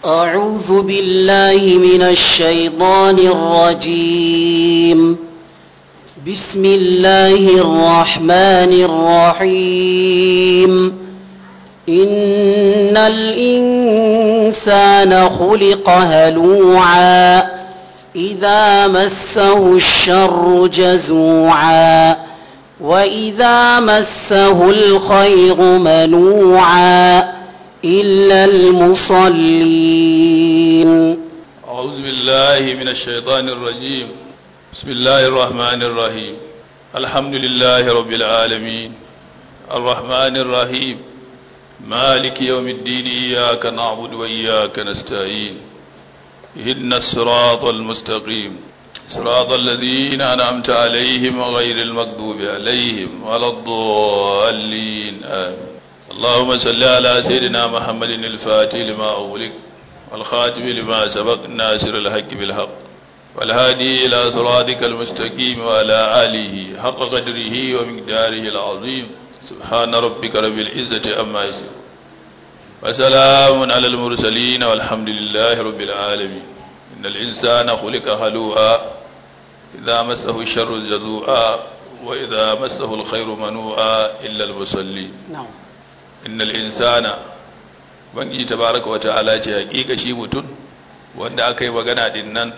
أعوذ بالله من الشيطان الرجيم بسم الله الرحمن الرحيم إن الإنسان خلق هلوعا إذا مسه الشر جزوعا وإذا مسه الخير منوعا إلا المصلين أعوذ بالله من الشيطان الرجيم بسم الله الرحمن الرحيم الحمد لله رب العالمين الرحمن الرحيم مالك يوم الدين إياك نعبد وإياك نستعين اهدنا الصراط المستقيم صراط الذين أنعمت عليهم غير المغضوب عليهم ولا الضالين آمين اللهم صل على سيدنا محمد الفاتح لما أغلق والخاتم لما سبق ناصر الحق بالحق والهادي إلى صراطك المستقيم وعلى آله حق قدره ومقداره العظيم سبحان ربك رب العزة أما يصفون وسلام على المرسلين والحمد لله رب العالمين إن الإنسان خلق هلوعا إذا مسه الشر جزوعا وإذا مسه الخير منوعا إلا المصلين نعم innal insana bangi tabaraka wa ta'ala ce hakika shi mutum wanda aka yi magana din nan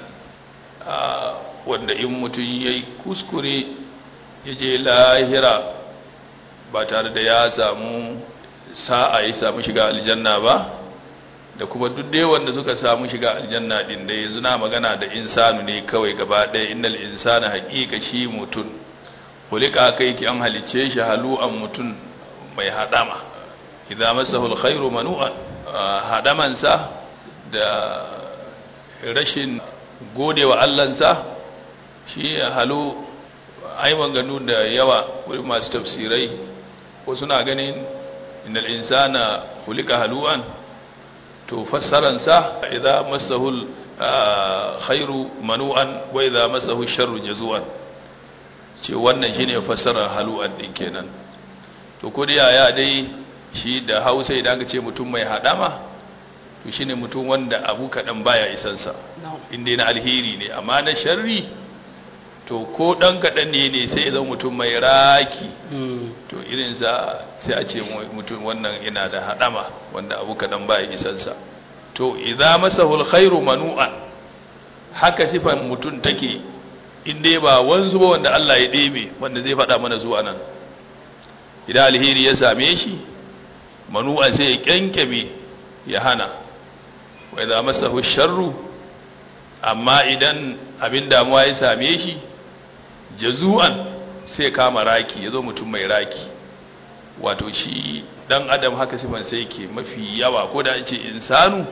wanda in mutum yayi kuskure ya je lahira ba tare da ya samu sa'a ya samu shiga aljanna ba da kuma duk dai wanda suka samu shiga aljanna din da yanzu na magana da insanu ne kawai gaba ɗaya innal insana hakika shi mutum kulika kai ki an halicce shi halu'an mutum mai hadama idza masahu alkhairu manu'an hadamansa da rashin godewa Allahnsa shi halu ai maganu da yawa wurin masu tafsirai ko suna ganin innal insana khuliqa halu'an to fassaransa idza masahu khairu manu'an wa idza masahu sharru jazu'an ce wannan shine fassarar halu'an din kenan to ko da yaya dai shi da hausa idan aka ce mutum mai hadama to shine mutum wanda abu kaɗan baya isansa inda na alheri ne amma na sharri to ko ɗan kaɗan ne ne sai zan mutum mai raki to irinsa sai a ce mutum wannan yana da hadama wanda abu kaɗan baya isansa to idza masahu alkhairu manu'an haka sifan mutum take inda ba wanzu ba wanda Allah ya ɗebe wanda zai faɗa mana zuwa nan idan alheri ya same shi manu'an sai ya kyankyame ya hana wai za masa sharru amma idan abin damuwa ya same shi jazu'an sai kama raki ya zo mutum mai raki wato shi dan adam haka sifan sai ke mafi yawa ko da ce insanu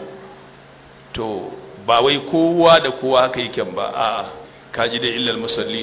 to ba wai kowa da kowa haka yake ba a kaji dai illal musallin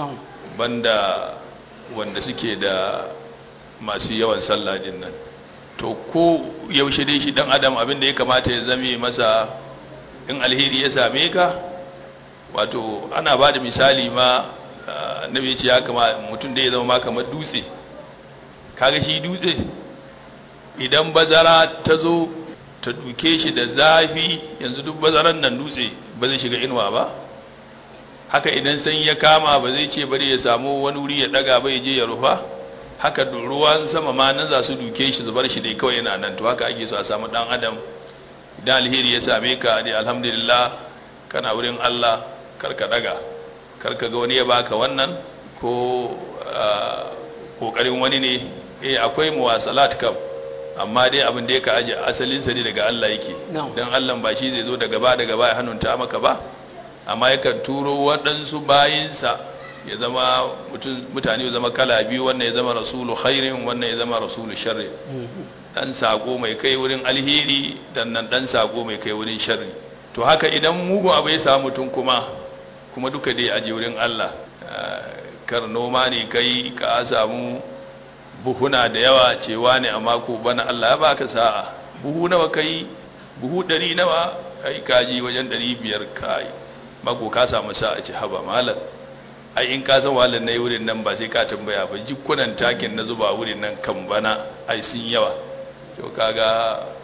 banda wanda suke da masu yawan sallah din nan to ko yaushe dai shi dan adam abin da ya kamata ya zame masa in alheri ya same ka wato ana ba da misali ma annabi ce ya kama mutum da ya zama ma kamar dutse kaga shi dutse idan bazara ta zo ta duke shi da zafi yanzu duk bazaran nan dutse ba zai shiga inuwa ba haka idan sanyi ya kama ba zai ce bari ya samu wani wuri ya daga ba ya je ya rufa haka ruwan sama ma nan za su duke shi zubar shi dai kawai yana nan to haka ake so a samu dan adam idan alheri ya same ka dai alhamdulillah kana wurin Allah karka daga karka ga wani ya baka wannan ko kokarin wani ne eh akwai muwasalat kam amma dai abin da yake aje asalin sa ne daga Allah yake dan Allah ba shi zai zo daga ba daga ba ya hannunta maka ba amma yakan turo waɗansu bayinsa ya zama mutane ya zama kala biyu wannan ya zama rasulu khairin wannan ya zama rasulu sharri dan sako mai kai wurin alheri dan nan dan sako mai kai wurin sharri to haka idan mugun abu ya samu mutum kuma kuma duka dai aje wurin Allah kar noma ne kai ka samu buhuna da yawa cewa ne amma ko bana Allah ya baka sa'a buhu nawa kai buhu ɗari nawa kai kaji wajen ɗari biyar kai mako ka samu sa'a ce haba malam ai in ka san wahalar na yi wurin nan ba sai ka tambaya ba jikunan takin na zuba wurin nan kan bana ai sun yawa to kaga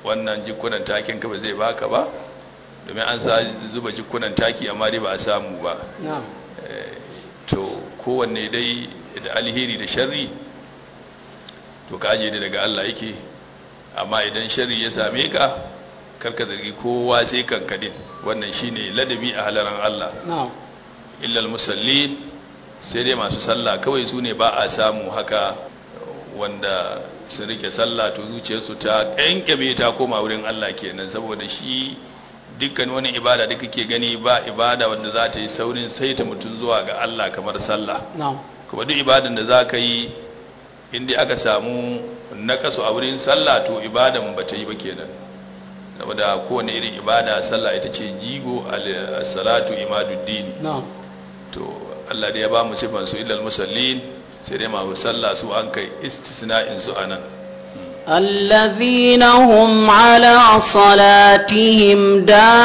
wannan jikunan takin ka ba zai baka ba domin an sa zuba jikunan taki amma dai ba a samu ba na'am to kowanne dai da alheri da sharri to ka aje daga Allah yake amma idan sharri ya same ka karka zargi kowa sai kankadin wannan shine ladabi a halaran Allah na'am illal musallin sai dai masu sallah kawai su ne ba a samu haka wanda su rike sallah to zuciyarsu ta kankame ta koma wurin Allah kenan saboda shi dukkan wani ibada da kake gani ba ibada wanda za ta yi saurin saita mutum zuwa ga Allah kamar sallah na'am kuma duk ibadan da za ka yi inda aka samu nakasu a wurin sallah to ibadan ba ta yi ba kenan saboda kowane irin ibada sallah ita ce jigo al-salatu imaduddin na'am to Allah da ya ba mu sifan su illal musallin sai dai masu sallah su an kai istisna'in su anan الذين هم على صلاتهم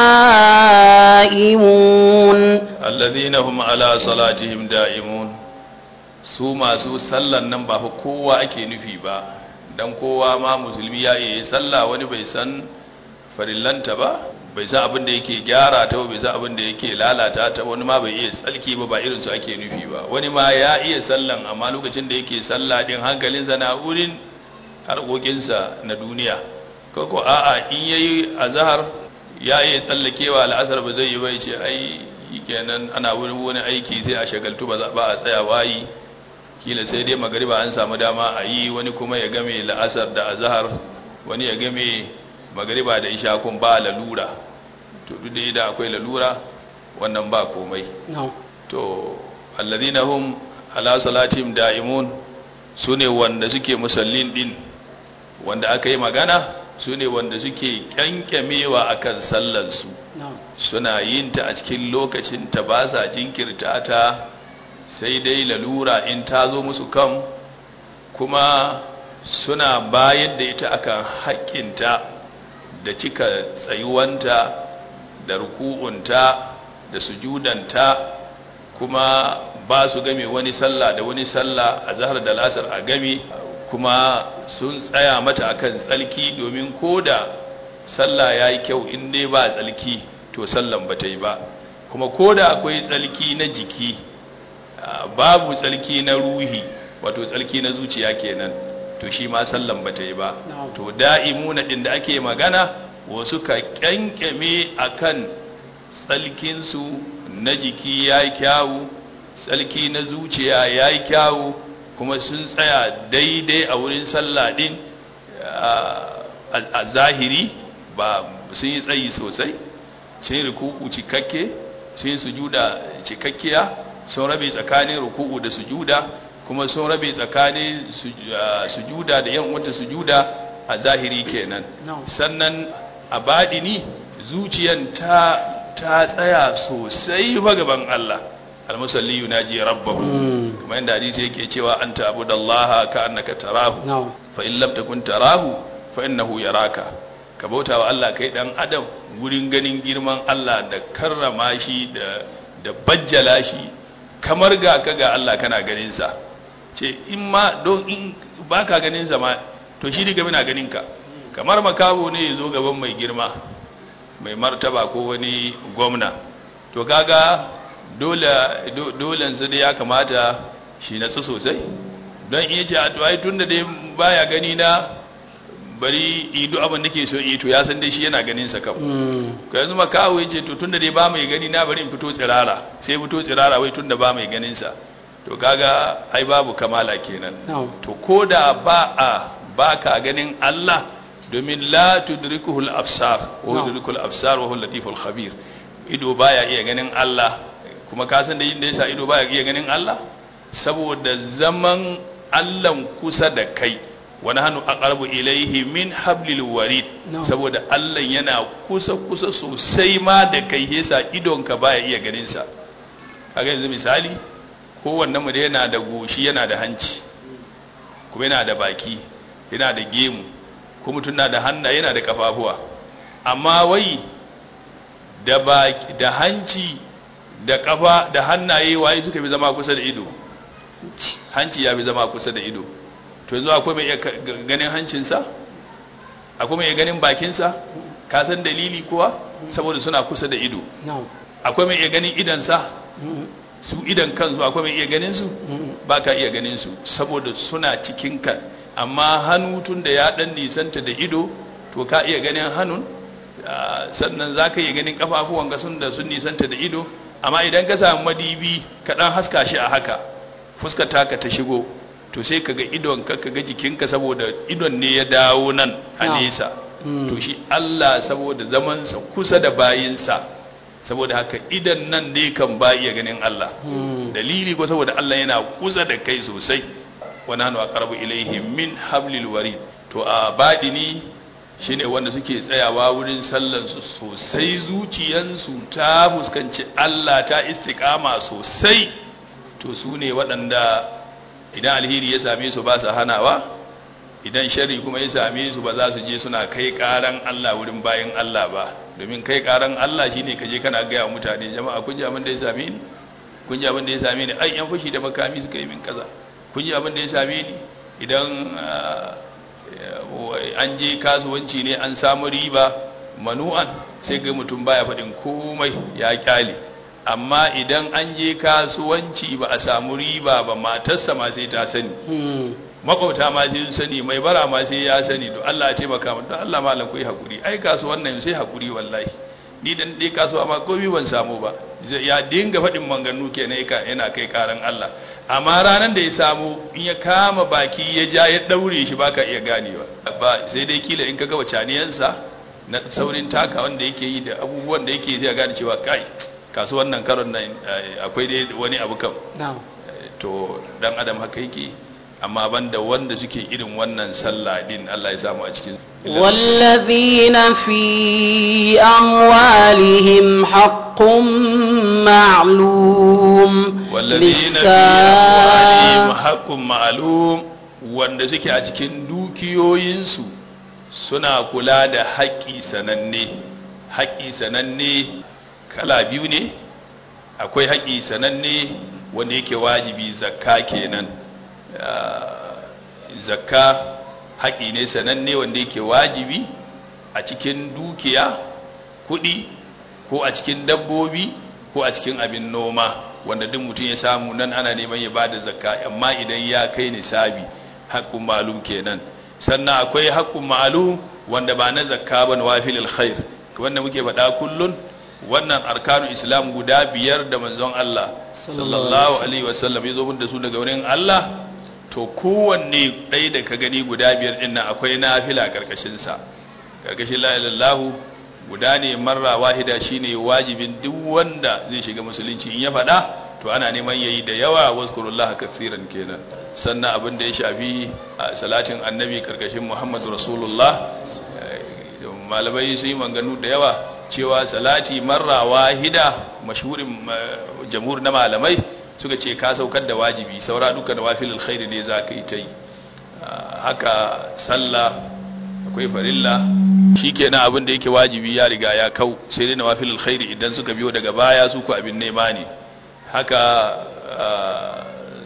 دائمون alladhina hum ala salatihim da'imun su masu sallan nan ba fa kowa ake nufi ba dan kowa ma musulmi ya yi sallah wani bai san farillanta ba bai san abin da yake gyara ta ba bai san abin da yake lalata ta wani ma bai iya tsalki ba ba irin su ake nufi ba wani ma ya iya sallan amma lokacin da yake sallah din hankalinsa na wurin harkokinsa na duniya koko a'a in yayi azhar ya iya tsallakewa al'asar ba zai yi bai ce ai kenan ana wurin wani aiki sai a shagaltu ba za- ba a tsaya wayi kila sai dai magariba an samu dama a yi wani kuma ya game la'asar da azhar wani ya game magariba da isha kun ba lalura to duk da idan akwai lalura wannan ba komai na'am to alladhina hum ala salatihim da'imun sune wanda suke musallin din wanda aka yi magana sune wanda suke kyankyamewa akan sallansu na'am suna yin ta a cikin lokacin ta ba sa jinkirta ta sai dai lalura in ta zo musu kan kuma suna bayar da ita akan haƙƙinta da cika tsayuwanta da ruku'unta da sujudanta kuma ba su game wani sallah da wani sallah a zahar da lasar a game kuma sun tsaya mata akan tsalki domin ko da sallah ya yi kyau in dai ba tsalki to sallan ba ta yi ba kuma ko da akwai tsalki na jiki ah, babu tsalki na ruhi wato tsalki na zuciya kenan to shi ma sallan ba ta yi ba Na'am. to da'imuna din da ake magana wasu ka kyankyame akan tsalkinsu na jiki ya yi kyawu tsalki na zuciya ya yi kyawu kuma sun tsaya daidai a wurin sallah din a a zahiri ba sun yi tsayi sosai sun yi ruku'u cikakke sun yi sujuda cikakkiya sun rabe tsakanin ruku'u da sujuda kuma sun rabe tsakanin suj- ah, sujuda da yan wata sujuda a zahiri kenan Na'am. sannan a baɗini zuciyan ta ta tsaya sosai fa gaban Allah almusalli yunaji rabbahu Mm. kuma yanda hadisi yake cewa anta abudallaha ka annaka tarahu na'am fa in lam takun tarahu fa innahu yaraka ka bauta wa Allah kai dan adam gurin ganin girman Allah da karrama shi da da bajjala shi kamar ga ka ga Allah kana ganin sa ce in ma don in baka ganin sa ma to shi diga muna ganin ka kamar makaho ne ya zo gaban mai girma mai martaba ko wani gwamna to kaga dole do- dolen su da ya kamata shi natsu sosai don iya ce a to ai tunda dai baya gani na bari idu abin da ke so yi to ya san dai shi yana ganin sa kam Mm. ka yanzu makawo ya ce to tunda dai ba mai gani na bari in fito tsirara sai fito tsirara wai tunda ba mai ganin sa to kaga ai babu kamala kenan na'am to ko da ba a ba ka ganin Allah domin la tudrikuhul absar wa Na'am. yudrikul absar wa huwa latiful khabir ido baya iya ganin Allah kuma ka san da yin da yasa ido baya iya ganin Allah saboda zaman Allah kusa da kai wani hannu aqrabu ilaihi min hablil warid Na'am. saboda Allah yana kusa kusa sosai ma da kai yasa idonka baya iya ganin sa kaga yanzu misali kowannen mu da yana da goshi yana da hanci kuma yana da baki yana da gemu kuma mutum na da hannaye yana da kafafuwa amma wai da baki da hanci da kafa da hannaye waye suka fi zama kusa da ido hanci ya fi zama kusa da ido to yanzu akwai mai iya ka- ga- ganin hancinsa akwai mai iya ganin bakinsa ka san dalili kuwa saboda suna kusa da ido na'am akwai mai iya ganin idansa Mm, su idan kansu akwai mai iya ganin su mm, ba ka iya ganin su saboda suna cikin ka amma hannu tun da ya dan nisanta da ido to ka iya ganin hannun ah, sannan za ka iya ganin kafafuwan ka sun da sun nisanta da ido amma idan ka samu madibi ka dan haska shi a haka fuskar taka ta shigo to sai ka ga idon ka ka ga jikinka saboda idon ne ya dawo nan a Na'am. nesa mm. to shi Allah saboda zamansa kusa da bayinsa saboda haka idan nan ne kan ba iya ganin Allah Mm, dalili ko saboda Allah yana kusa da kai sosai wa nahnu aqrabu ilayhi min hablil warid to a badini shine wanda suke tsayawa wurin sallan su sosai zuciyansu ta fuskanci Allah ta istiqama sosai to su ne waɗanda idan alheri ya same su ba su hanawa idan sharri kuma ya same su ba za su je suna kai karan Allah wurin bayan Allah ba domin kai karan Allah shine kaje kana gaya wa mutane jama'a kun ji abin da ya same ni kun ji abin da ya same ni ai yan fashi da makami suka yi min kaza kun ji abin da ya same ni idan ah, eh, an je kasuwanci ne an samu riba manu'an sai ga mutum baya faɗin komai ya kyale amma idan an je kasuwanci ba a samu riba ba matarsa ma sai ta sani mm, makwabta ma sai sun sani mai bara ma sai ya sani to Allah ya taimaka mu don Allah malam ku yi hakuri ai kasuwan nan sai hakuri wallahi ni dan dai kasuwa ma komai ban samu ba Zai- ya dinga faɗin manganu kenan yaka- yana kai karan Allah amma ranar da ya samu in ya kama baki ya ja ya daure shi baka iya ganewa ba sai dai kila in ka ga wacaniyansa na saurin taka wanda yake yi da abubuwan da yake zai gane cewa kai kasuwan nan karon nan eh, akwai dai wani abu kam na'am to dan adam haka yake amma banda wanda suke irin wannan sallah din Allah ya samu a cikin والذين في أموالهم حق معلوم والذين في amwalihim haqqun ma'lum wanda suke a cikin dukiyoyinsu suna kula da haƙƙi sananne haƙƙi sananne kala biyu ne akwai haƙƙi sananne wanda yake wajibi zakka kenan Ah, zakka haƙƙi ne sananne wanda yake wajibi a cikin dukiya kuɗi ko a cikin dabbobi ko a cikin abin noma wanda duk mutum ya samu nan ana neman ya bada zakka amma idan ya kai nisabi haƙƙun malum kenan sannan akwai haƙƙun malum wanda ba na zakka ba na wafilil khair wanda muke faɗa kullun wannan arkanu islam guda biyar da manzon Allah sallallahu alaihi wasallam ya zo mun da su daga wurin Allah to kowanne ɗaya da ka gani guda biyar ɗin nan akwai nafila ƙarƙashin sa ƙarƙashin la ilallahu guda ne marra wahida shine wajibin duk wanda zai shiga musulunci in ya faɗa to ana neman yayi da yawa wazkurullaha katsiran kenan sannan abin da ya shafi a salatin annabi ƙarƙashin muhammadu rasulullah eh, malamai sun yi manganu da yawa cewa salati marra wahida mashhurin eh, jamhur na malamai suka ce ka saukar da wajibi saura duka da wafilul khairi ne za ka yi ta yi Ah, haka sallah akwai farilla shikenan abin da yake wajibi ya riga ya kau sai dai nawafilul khairi idan suka biyo daga baya su ku abin nema ne haka ah,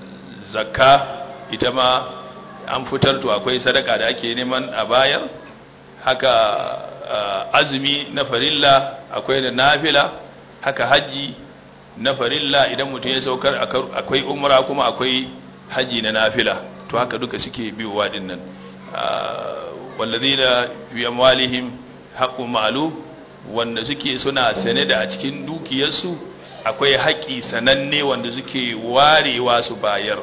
zakka ita ma an fitar to akwai sadaka da ake neman a bayar haka ah, azumi na farilla akwai da nafila haka hajji na farilla idan mutum ya saukar akar- akwai umra kuma akwai haji na nafila to haka duka suke biyowa din nan Ah, wallazina fi amwalihim haqqun ma'lum wanda suke suna sane da a cikin dukiyarsu akwai haƙi sananne wanda suke warewa su bayar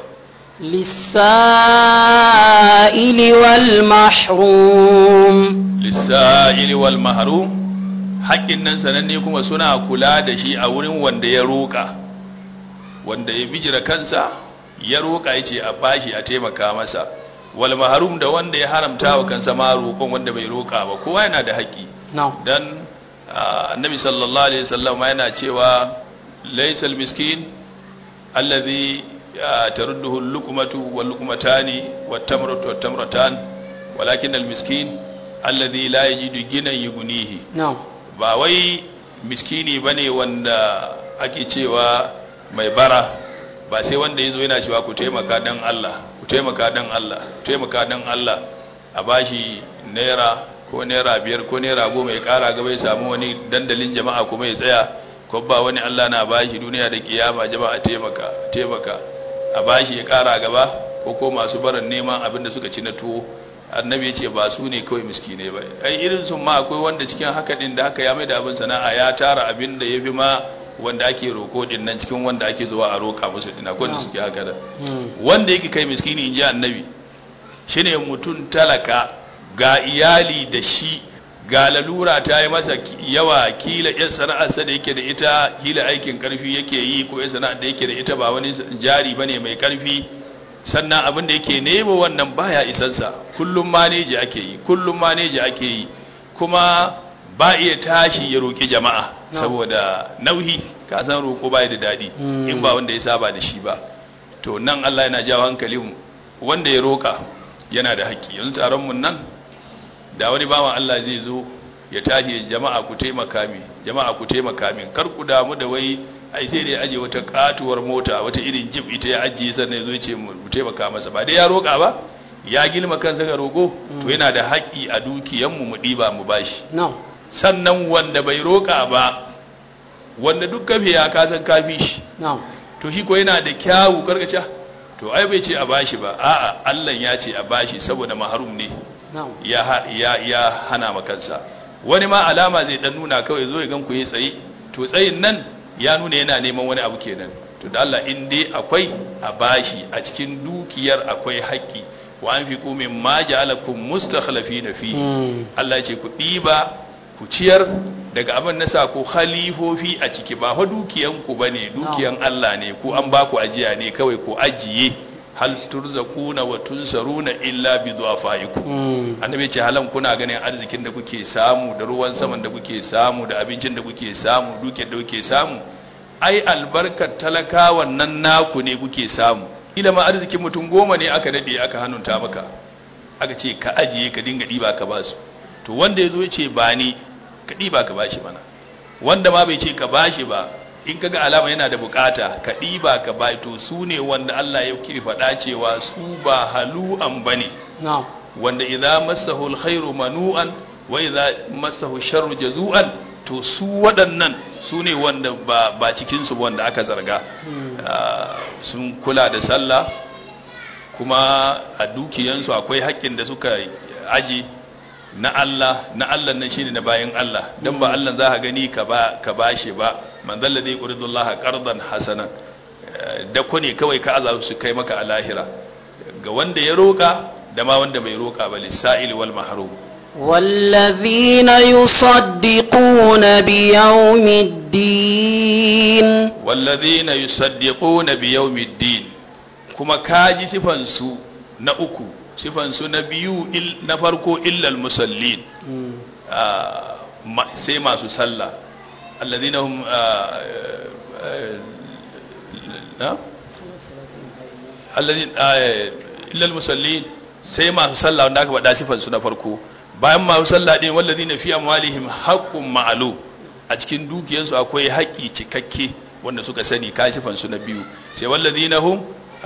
للسائل والمحروم lissa'ili wal mahrum haƙƙin nan sananne kuma suna kula da shi a wurin wanda ya roƙa wanda ya bijira kansa ya roƙa ya ce a bashi a taimaka masa wal mahrum da wanda ya haramta wa kansa ma roƙon wanda bai roƙa ba kowa yana da haƙƙi نعم dan ah, annabi sallallahu alaihi wasallam yana cewa laysal miskin alladhi ah, tarudduhu al-luqmatu wal luqmatani wat tamratu wat tamratan walakin al-miskin alladhi la yajidu ginan yughnihi نعم ba wai miskini bane wanda ake cewa mai bara ba sai wanda yazo yana cewa ku taimaka dan Allah ku taimaka dan Allah ku taimaka dan Allah a bashi naira ko naira biyar ko naira goma ya kara gaba ya samu wani dandalin jama'a kuma ya tsaya ko ba wani Allah na bashi duniya da kiyama jama'a taimaka taimaka a bashi ya kara gaba ko ko masu barin neman abin da suka ci na tuwo annabi ya ce ba su ne kawai miskine ba ai irin sun ma akwai wanda cikin haka din da haka ya mai da abin sana'a ya tara abin da ya fi ma wanda ake roko din nan cikin wanda ake zuwa a roka musu din akwai wanda suke haka da wanda yake kai miskini in ji annabi shine mutum talaka ga iyali da shi ga lalura ta yi masa yawa kila yan sana'arsa da yake da ita kila aikin karfi yake yi ko yan sana'ar da yake da ita ba wani jari bane mai karfi sannan abin da yake nemo wannan baya isansa kullum maneji ake yi kullum maneji ake yi kuma ba iya tashi ya roƙi jama'a saboda nauyi ka san roƙo ba da daɗi in ba wanda ya saba da shi ba to nan Allah yana jawo hankalin wanda ya roƙa yana da haƙƙi yanzu taron mun nan da wani bawan Allah zai zo ya tashi jama'a ku taimaka min jama'a ku taimaka min kar ku damu da wai ai sai da ya aje wata katuwar mota wata irin jib ita ya ajiye sannan ya zo ce mu taimaka masa ba dai ya roƙa ba ya gilma kansa ga roƙo to yana da haƙƙi a dukiyanmu mu ɗiba mu bashi sannan wanda bai roƙa ba wanda duk kafe ya kasan kafi shi to shi ko yana da kyawu karkaca to ai bai ce a bashi ba a'a Allah ya ce a bashi saboda maharum ne ya ya ya hana makansa wani ma alama zai dan nuna kawai zo ya gan ku yi tsaye to tsayin nan ya nuna yana neman wani abu kenan to da Allah in dai akwai a bashi a cikin dukiyar akwai haƙƙi wa anfiqu mimma ja'alakum mustakhlifina fi Allah ya ce ku ɗiba ku ciyar daga abin nasa ku khalifofi a ciki ba fa dukiyan ku bane dukiyan Allah ne ku an ba ku ajiya ne kawai ku ajiye hal turzaquna wa tunsaruna illa bi du'afaikum annabi ce halan kuna ganin arzikin da kuke samu da ruwan saman da kuke samu da abincin da kuke samu dukiyar da kuke samu ai albarkar talakawan nan naku ne kuke samu ila ma arzikin mutum goma ne aka dade aka hannunta maka aka ce ka ajiye ka dinga diba ka basu to wanda ya zo ya ce ba ni ka ɗiba ka bashi mana wanda ma bai ce ka bashi ba in kaga alama yana da bukata ka ɗiba ka bai to su ne wanda Allah ya kiri faɗa cewa su ba halu'an ba ne wanda idza massahu alkhairu manu'an wa idza massahu sharru jazu'an to su waɗannan su ne wanda ba ba cikin su wanda aka zarga sun kula da sallah kuma a dukiyansu akwai haƙƙin da suka aji na Allah na Allah nan shine na bayan Allah dan ba Allah za ka gani ka ba ka bashi ba man dalla dai quridullah qardan hasanan da ko ne kawai ka azabu su kai maka a lahira ga wanda ya roka da ma wanda bai roka ba lisa'il wal mahrum والذين يصدقون بيوم الدين والذين يصدقون بيوم الدين kuma kaji sifan su na uku sifansu na biyu na farko illal musallin sai masu sallah alladhina hum illal musallin sai masu sallah wanda aka faɗa sifansu na farko bayan masu sallah din walladhina fi amwalihim haqqun ma'lum a cikin dukiyansu akwai haƙƙi cikakke wanda suka sani ka sifansu na biyu sai walladhina hum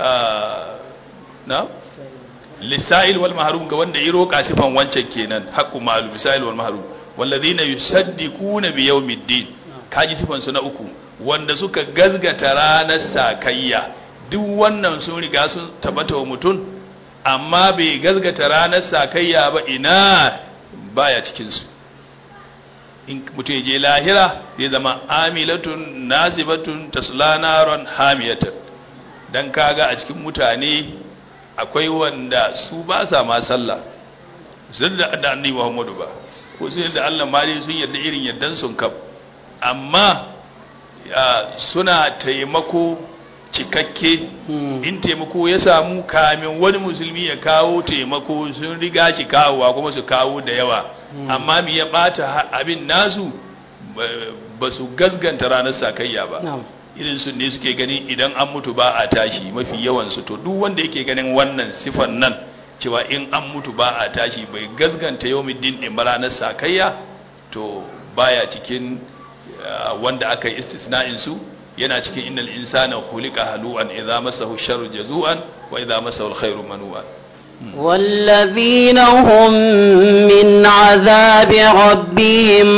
na lisa'il wal mahrum ga wanda ya roƙa sifan wancan kenan haqqu ma'lum lisa'il wal mahrum walladhina yusaddiquna bi yawmiddin kaji sifan su na uku wanda suka gazgata ranar sakayya duk wannan sun riga sun tabbata wa mutum amma bai gazgata ranar sakayya ba ina baya cikin su in mutum ya je lahira zai zama amilatun nazibatun tasla naran hamiyatan dan kaga a cikin mutane akwai wanda su ba sa ma sallah sun da da annabi Muhammadu ba ko sun da Allah mali sun yarda irin yardan sun kaf amma suna taimako cikakke in taimako ya samu kamin wani musulmi ya kawo taimako sun riga shi kawowa kuma su kawo da yawa amma mi ya bata abin nasu ba su gasganta ranar sakayya ba irin su ne suke gani idan an mutu ba a tashi mafi yawansu to duk wanda yake ganin wannan sifan nan cewa in an mutu ba a tashi bai gasganta yawmiddin din ba ranar sakayya to baya cikin wanda aka yi istisna'in su yana cikin innal insana khuliqa halu'an idza masahu sharru jazu'an wa idza masahu alkhairu manu'an والذين هم من عذاب ربهم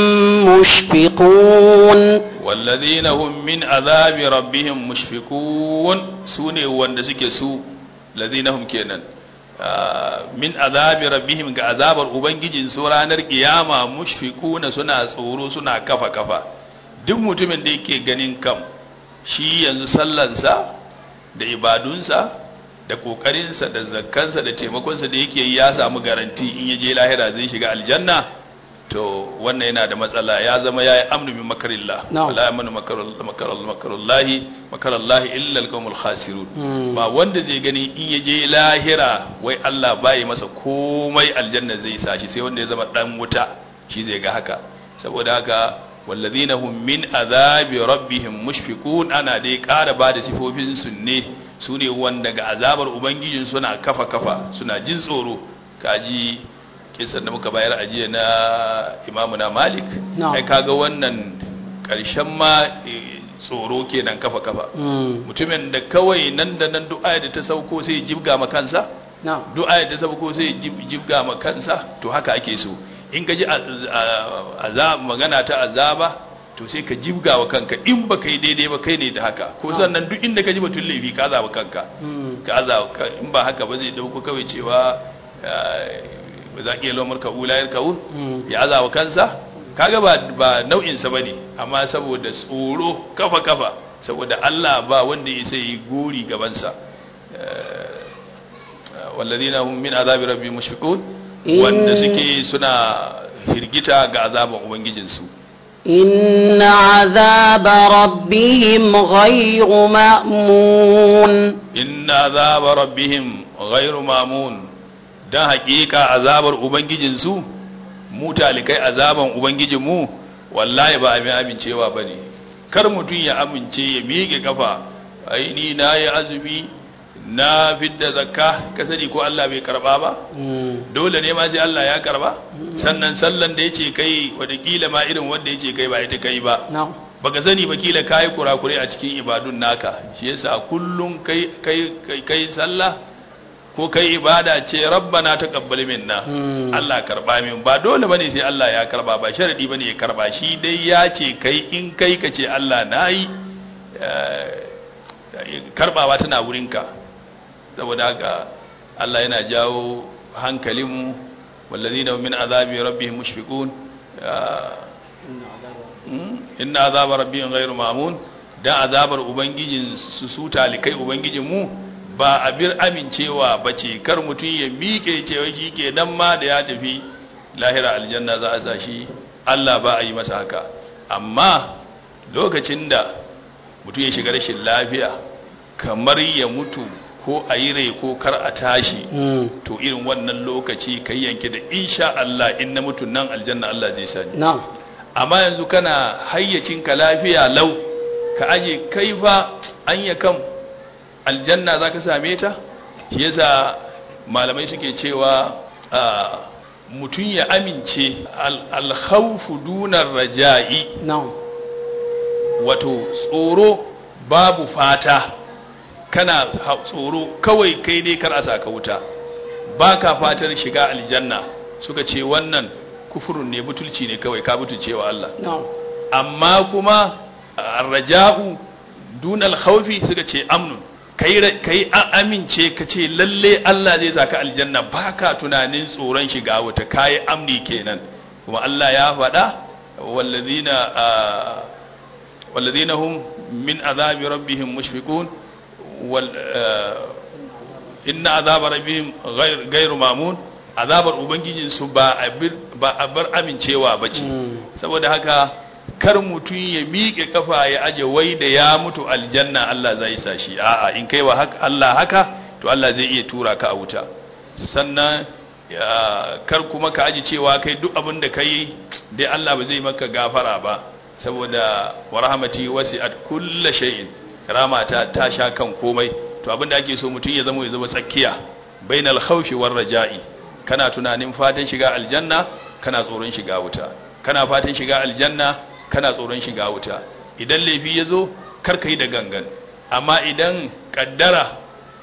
مشفقون والذين هم من عذاب ربهم مشفقون سوني wanda suke su ladina hum kenan min azabi rabbihim ga azabar ubangijin su ranar kiyama mushfiquna suna tsoro suna kafa kafa duk mutumin da yake ganin kam shi yanzu sallansa da ibadunsa da kokarinsa da zakkansa da taimakonsa da yake yi ya samu garanti in ya je lahira zai shiga aljanna to wannan yana da matsala ya zama ya yi amnu min makarillah Na'am. wala yamanu makarullahi makarallahi illa alqawmul khasirun Mm. ba wanda zai gani in ya je lahira wai Allah bai masa komai aljanna zai sa shi sai wanda ya zama dan wuta shi zai ga haka saboda haka walladhina hum min azabi rabbihim mushfiqun ana dai ƙara ba da sifofin su ne su ne wanda ga azabar ubangijin suna kafa kafa suna jin tsoro kaji kisan da muka bayar a jiya na imamu na malik Na'am. ai kaga wannan ƙarshen ma eh, tsoro kenan kafa kafa Mm. mutumin da kawai nan da nan du'a da ta sauko sai ya jibga ma kansa نعم du'a da ta sauko sai ya jib- jibga ma kansa to haka ake so in ka ji a- a- azab magana ta azaba to sai ka jibga wa kanka in ba kai daidai ba kai ne da haka ko sannan duk inda ka ji batun laifi ka azaba kanka Mm. ka azaba ka- in ba haka ba zai dauko kawai cewa eh, ba za ki yi lomar ka ulayar ka Mm. ya azaba kansa kaga ba ba nau'in sa bane amma saboda tsoro kafa kafa saboda Allah ba wanda ya sai gori gaban sa walladina hum min azabi rabbihim mushfiqun In- wanda suke suna hirgita ga azaban ubangijin su إن عذاب ربهم غير مأمون inna azaba rabbihim ghairu mamun dan haƙiƙa azabar ubangijin su mu talikai azaban ubangijin mu wallahi ba abin amincewa bane kar mutum ya amince ya miƙe kafa ai ni na yi azumi na fidda zakka ka sani ko Allah bai karba ba Mm. dole ne ma sai Allah ya karba sannan sallan da yace kai wadakila ma irin wanda yace kai ba ita kai ba نعم baka sani ba kila kayi kurakure a cikin ibadun naka shi yasa kullum kai kai kai, kai sallah ko kai ibada ce rabbana taqabbal minna Mm. Allah karba min ba dole bane sai Allah ya karba ba sharadi bane ya karba shi dai ya ce kai in kai ka ce Allah nayi eh, karbawa tana wurinka saboda haka Allah yana jawo hankalinmu wallazina hum min azabi rabbihim mushfiqun ah, inna azaba rabbihim ghairu mamun dan azabar ubangijin su su talikai ubangijin mu ba abin amincewa bace kar mutum ya miƙe cewa shi ke nan ma da ya tafi lahira aljanna za a sa shi Allah ba a yi masa haka amma lokacin da mutum ya shiga rashin lafiya kamar ya mutu ko a yi rai ko kar a tashi Mm. to irin wannan lokaci kai yanke da insha Allah in na mutu nan aljanna Allah zai sani نعم amma yanzu kana hayyacinka lafiya lau ka aje kai fa anya kam aljanna za ka same ta shi yasa malamai suke cewa ah, mutum ya amince al- alkhawfu dunar raja'i نعم wato tsoro babu fata kana ha- tsoro kawai kai dai kar a saka wuta ba ka fatar shiga aljanna suka ce wannan kufurun ne butulci ne kawai ka butulce wa Allah نعم amma kuma raja'u dunal khawfi suka ce amnun kai ra- kai a- amince ka ce lalle Allah zai saka aljanna baka tunanin tsoron shiga wuta kai amni kenan kuma Allah ya faɗa wallazina ah, wallazina hum min azabi rabbihim mushfiqun wal ah, inna azaba rabbihim ghayr ghayru mamun azabar ubangijin su ba abir ba abar amincewa bace Mm. saboda haka kar mutum ya miƙe kafa ya aje wai da ya mutu aljanna Allah zai sa shi a'a in kai wa haka Allah haka to Allah zai iya tura ka a wuta sannan ya- kar kuma ka aje cewa kai duk abin da kai dai Allah ba zai maka gafara ba saboda wa rahmati wasi'at kulli shay'in ramata ta sha kan komai to abin da ake so mutum ya zama ya zama tsakiya bainal khawfi war raja'i kana tunanin fatan shiga aljanna kana tsoron shiga wuta kana fatan shiga aljanna kana tsoron shiga wuta idan laifi ya zo kar ka yi da gangan amma idan kaddara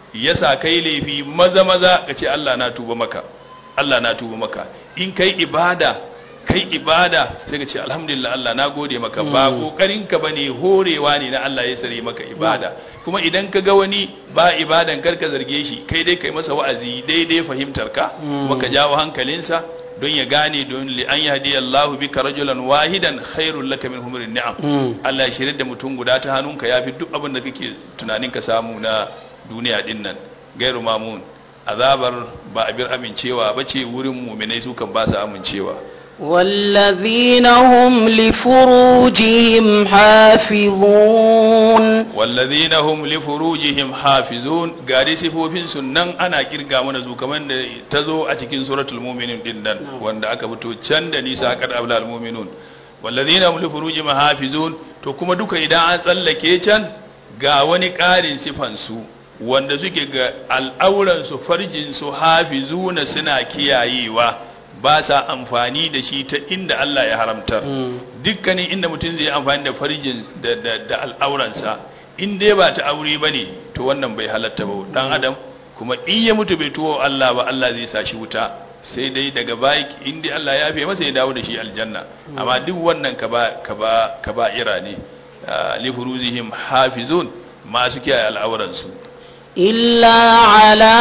yasa kai laifi maza maza ka ce Allah na tuba maka Allah na tuba maka in kai ibada kai ibada sai ka ce alhamdulillah Allah na gode maka ba kokarin ka bane horewa ne na Allah ya sare maka ibada kuma idan ka ga wani ba ibadan kar ka zarge shi kai dai kai masa wa'azi daidai fahimtar ka kuma ka jawo hankalinsa don ya gane don li an yahdi Allahu bika rajulan wahidan khairul laka min humrin ni'am Allah ya shirye da mutum guda ta hannunka yafi duk abin da kake tunanin ka samu na duniya din nan gairu mamun azabar ba abin amincewa bace wurin mu'minai su kan ba su amincewa والذين هم لفروجهم حافظون والذين هم لفروجهم حافظون gari sifofin sunan ana kirga mana su kamar da ta zo a cikin suratul mu'minin din nan wanda aka fito can da nisa kad ablal mu'minun walladhina hum li furujihim hafizun to kuma duka idan an tsallake can ga wani ƙarin sifan su wanda suke ga al'auran su farjin su hafizuna suna kiyayewa ba sa amfani da shi ta inda Allah ya haramtar dukkanin inda mutum zai amfani da farjin da, da, da al'auransa in dai ba ta aure ba ne to wannan bai halatta ba dan adam kuma in ya mutu bai tuwo Allah ba Allah zai sa shi wuta sai dai daga baki in dai Allah ya fi masa ya dawo da shi aljanna amma duk wannan ka ba ka ba ka ba ira ne li furuzihim hafizun masu kiyaye al'auransu إلا على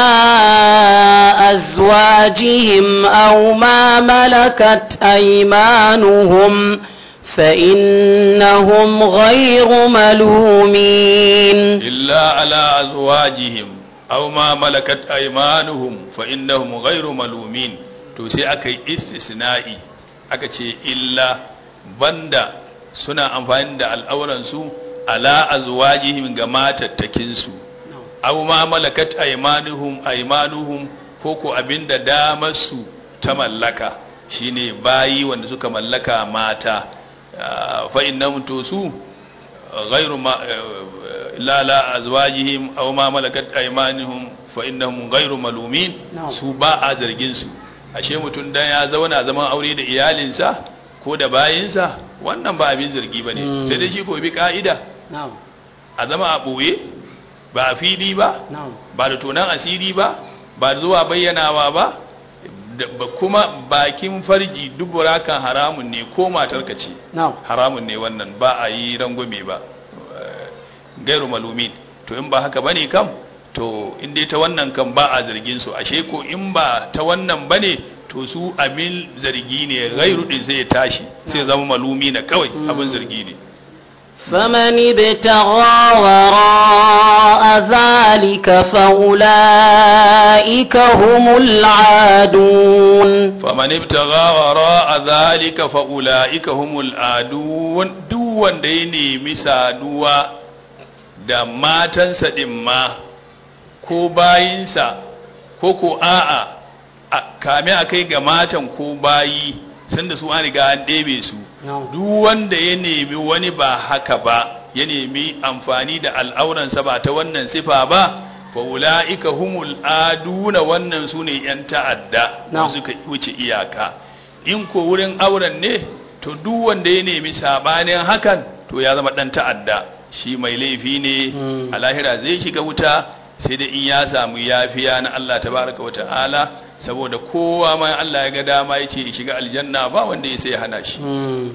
أزواجهم أو ما ملكت أيمانهم فإنهم غير ملومين إلا على أزواجهم أو ما ملكت أيمانهم فإنهم غير ملومين to sai aka yi istisna'i aka ce illa banda suna amfani da al'auransu ala azwajihim ga matattakinsu aw ma malakat aymanuhum aymanuhum ko ko abinda damar su ta mallaka shine bayi wanda suka mallaka mata fa innahum to su ghayru ma la la azwajihim aw ma malakat aymanuhum fa innahum ghayru malumin su ba a zargin su ashe mutum dan ya zauna zaman aure da iyalinsa ko da bayinsa wannan ba abin zargi bane sai dai shi ko bi ka'ida a zama a boye ba a fili ba ba da tonan asiri ba ba da zuwa bayyanawa ba kuma bakin farji dubura kan haramun ne ko matarka ce haramun ne wannan ba a yi rangwame ba gairu malumin to in ba haka bane kam to in dai ta wannan kan ba a zargin su ashe ko in ba ta wannan bane to su abin zargi ne gairu din sai ya tashi sai zama malumi na kawai abin zargi ne فمن ابتغى وراء ذلك فأولئك هم العادون فمن ابتغى وراء ذلك فأولئك هم العادون duk wanda ya nemi saduwa da matansa ɗin ma ko bayinsa ko ko a'a kame a kai ga matan ko bayi sanda su an riga an ɗebe su duk wanda ya nemi wani ba haka ba ya nemi amfani da al'auransa ba ta wannan sifa ba fa ula'ika humul aduna wannan su ne ‘yan ta'adda wanda suka wuce iyaka in ko wurin auren ne to duk wanda ya nemi sabanin hakan to ya zama ɗan ta'adda shi mai laifi ne a lahira zai shiga wuta sai da in ya samu yafiya na Allah tabaraka wa ta'ala saboda kowa ma Allah ya ga dama ya ce shiga aljanna ba wanda ya sai ya hana shi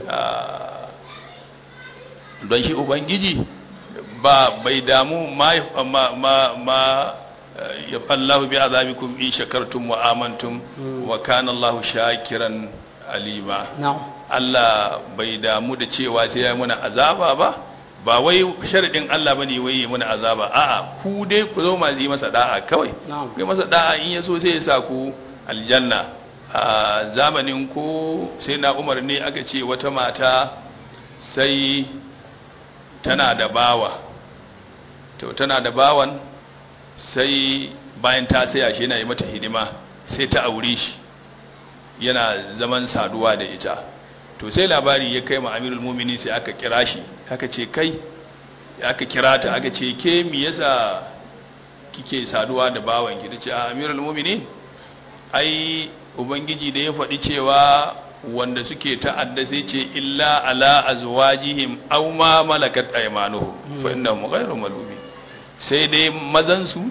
don shi ubangiji ba bai damu ma ma ma ya fallahu bi azabikum in shakartum wa amantum wa kana Allah shakiran alima Allah bai damu da cewa sai ya muna azaba ba ba wai sharadin Allah bane wai ya muna azaba a'a ku dai ku zo ma yi masa da'a kawai kai masa da'a in ya so sai ya sa ku aljanna a zamanin ko sai na Umar ne aka ce wata mata sai tana da bawa to tana da bawan sai bayan ta saya shi yana yi mata hidima sai ta aure shi yana zaman saduwa da ita to sai labari ya kai ma amirul mumini sai aka kira shi aka ce kai aka kira ta aka ce ke mi yasa kike saduwa da bawan ki tace a amirul mumini ai ubangiji da ya faɗi cewa wanda suke ta'adda sai ce illa ala azwajihim aw ma malakat aymanuhum fa innahum ghayru malumin sai dai mazan su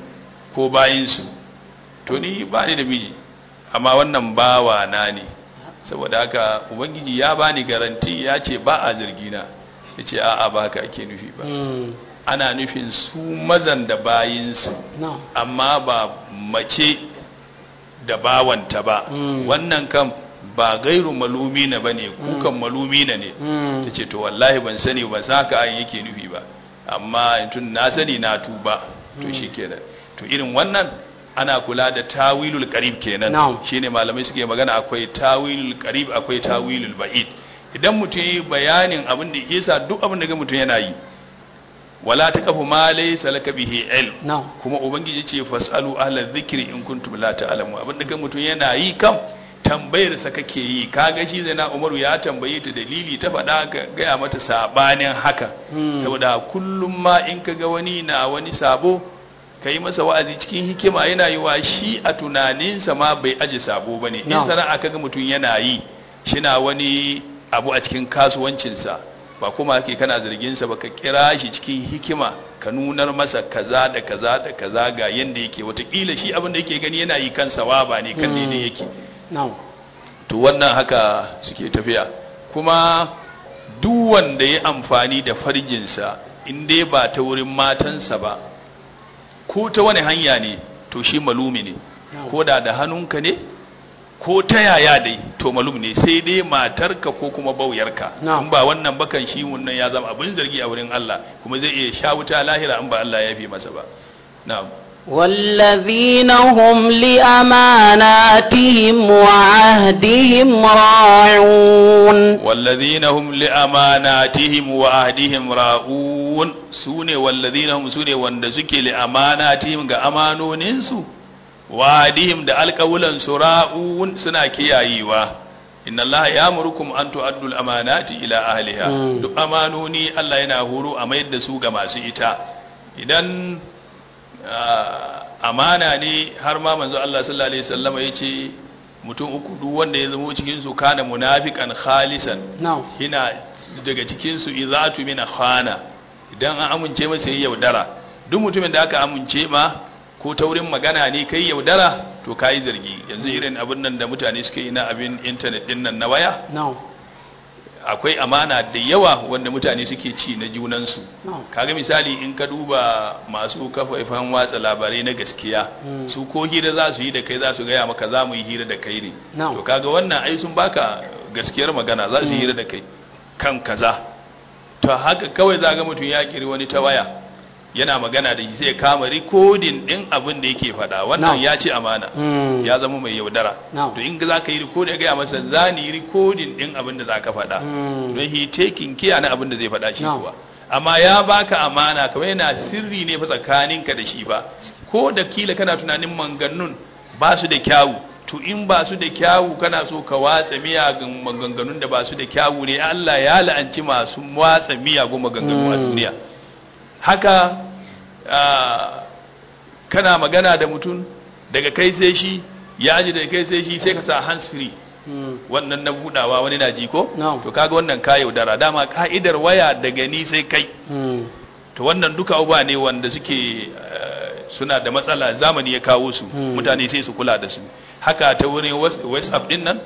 ko bayinsu to ni ba ni da miji amma wannan bawa na ne saboda haka ubangiji ya bani garanti ya ce ba a zargina ya ce a'a ba haka ake nufi ba Mm. ana nufin su mazan da bayinsu Na'am. amma ba mace da bawanta ba Mm. wannan kan ba gairu malumi na ba ne kukan malumi na ne Mm. ta ce to wallahi ban sani ban san haka ayin yake nufi ba amma tun na sani na tuba to shi kenan to irin wannan ana kula da tawilul qarib kenan Na'am. shine malamai suke magana akwai tawilul qarib akwai tawilul ba'id idan mutum yi bayanin abin da yasa duk abin da ga mutum yana yi wala taqafu ma laysa laka bihi ilm Na'am. kuma ubangiji ce fasalu ahla dhikri in kuntum la ta'lamu abin da ga mutum yana yi kam tambayar sa kake yi kaga shi zai na umaru ya tambaye ta dalili ta faɗa ka gaya mata sabanin haka Mm. saboda kullum ma in ka ga wani na wani sabo ka yi masa wa'azi cikin hikima yana yi wa shi a tunaninsa ma bai aje sabo ba ne in No. sana'a kaga mutum yana yi shina wani abu a cikin kasuwancinsa ba kuma ake kana zarginsa ba ka kira shi cikin hikima ka nunar masa kaza da kaza da kaza ga yanda yake watakila shi abin da yake gani yana yi kan sawaba ne kan Mm. daidai yake Na'am. to wannan haka suke tafiya kuma duk wanda ya amfani da farjinsa in dai ba ta wurin matansa ba ko ta wani hanya ne to shi malumi ne Na'am. ko da da hannunka ne ko ta yaya dai to malum ne sai dai matarka ko kuma bauyarka Na'am. in ba wannan bakan shi wannan ya zama abin zargi a wurin Allah kuma zai iya sha wuta lahira in ba Allah ya fi masa ba na'am والذين هم لأماناتهم وعهدهم راعون والذين هم لأماناتهم وعهدهم راؤون سوني والذين هم سوني wanda suke لأماناتهم ga amanoninsu wa'adihim da alƙawulan su ra'un suna kiyayewa inna Allah ya murukum an tu'addu al-amanati ila ahliha Mm. duk amanoni Allah yana horo a mayar da su ga masu ita idan ah, amana ne har ma manzo Allah sallallahu alaihi wasallam yace mutum uku duk wanda ya zama cikin su kana munafiqan khalisan Na'am. hina daga cikin su izatu min khana idan an amince masa yayi yaudara duk mutumin da aka amince ma ko ta wurin magana ne kai yaudara to kai zargi yanzu irin abin nan da mutane suke yi na abin internet din nan na waya Na'am. akwai amana da yawa wanda mutane suke ci na junansu Na'am. kaga misali in ka duba masu kafafen watsa labarai na gaskiya Mm. su ko hira za su yi da kai za su gaya maka za mu yi hira da kai ne Na'am. to kaga wannan ai sun baka gaskiyar magana za su yi Mm. hira da kai kan kaza to haka kawai za ga mutum ya kiri wani ta waya yana magana da shi sai ya kama rikodin din abin da yake faɗa wannan Na'am. ya ci amana Mm. ya zama mai yaudara Na'am. to in za ka yi rikodin gaya masa za ni yi rikodin din abin da za ka faɗa Mm. don he taking care na abin da zai faɗa shi No. kuwa amma ya baka amana kamar yana sirri ne fa tsakaninka da shi ba ko da kila kana tunanin manganun ba su da kyawu to in ba su da kyawu kana so ka watsa miyagun maganganun da ba su da kyawu ne Allah ya la'anci masu watsa miyagun maganganu a Mm. duniya haka ah, kana magana da mutum daga kai sai shi ya ji daga kai sai shi sai ka sa hands free Mm. wannan na budawa wani na ji ko No. to kaga wannan ka yaudara dama ka'idar waya daga ni sai kai Mm. to wannan duka abubuwa ne wanda suke eh, suna da matsala zamani ya kawo su Hmm. mutane sai su kula da su haka ta wurin Whats- whatsapp din nan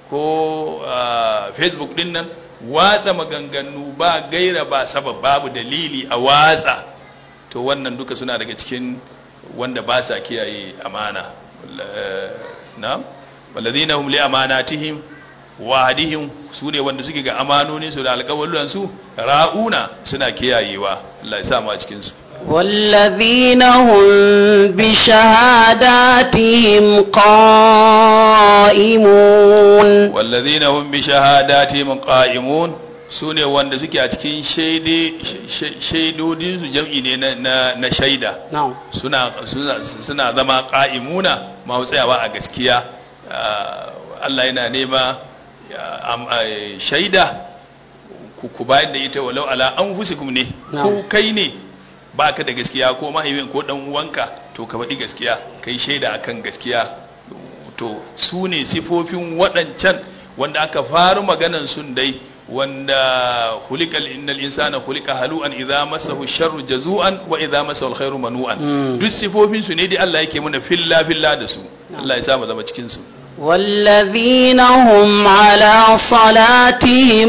ko ah, facebook din nan watsa maganganu ba gaira ba sabab babu dalili a watsa to wannan duka suna daga cikin wanda ba sa kiyaye amana Eh, na walladhina hum li amanatihim wa hadihim su ne wanda suke ga amanonin su da alƙawarin su ra'una suna kiyayewa Allah ya sa mu a cikin su والذين هم بشهاداتهم قائمون walladhina hum bi shahadatihim qa'imun su ne wanda suke a cikin shaide shaidodin su jam'i ne na, na, na shaida نعم suna suna suna zama qa'imuna ma tsayawa a gaskiya Ah, Allah yana nema ya, am- ai, shaida ku ku bayar da ita walau ala anfusikum ne Na'am. ko kai ne baka da gaskiya ko mahaifin ko dan uwanka to ka faɗi gaskiya kai shaida akan gaskiya to su ne sifofin waɗancan wanda aka faru maganan sun dai wanda hulikal innal insana hulika halu'an idza massahu sharru jazu'an wa idza massahu alkhairu manu'an Mm. duk sifofin su ne dai Allah yake muna filla filla da su Allah ya sa mu zama cikin su والذين هم على صلاتهم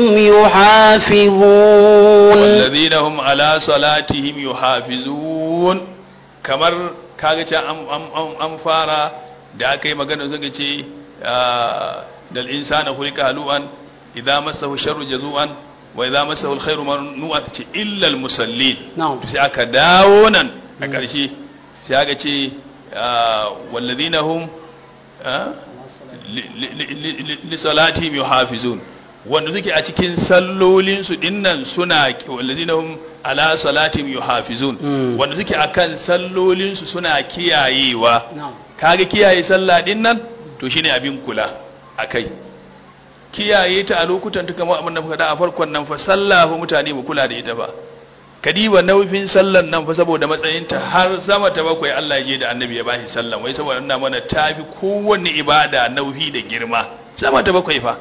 يحافظون والذين هم على صلاتهم يحافظون kamar kaga can an, an, an, an fara da aka yi magana suka ce ah, dal insana hulika halu'an idza massahu sharru jazu'an wa idza massahu alkhairu manu'an ce illa almusallin نعم to sai aka dawo nan a ƙarshe sai aka ce ah, walladhina hum ah, li- li- li- li- li salatihim yuhafizun wanda suke a cikin sallolin su dinnan suna wallazina hum ala salatihim yuhafizun Mm. wanda suke akan sallolin su suna kiyayewa نعم kaga kiyaye sallah dinnan to shine abin kula akai kiyaye ta a lokutan ta kamar abin da muka da a farkon nan fa sallah fa mutane mu kula da ita ba kadiba naufin sallan nan fa saboda matsayinta har sama ta bakwai Allah ya je da annabi ya bashi sallan wai saboda ina mana tafi kowanne ibada naufi da girma sama ta bakwai fa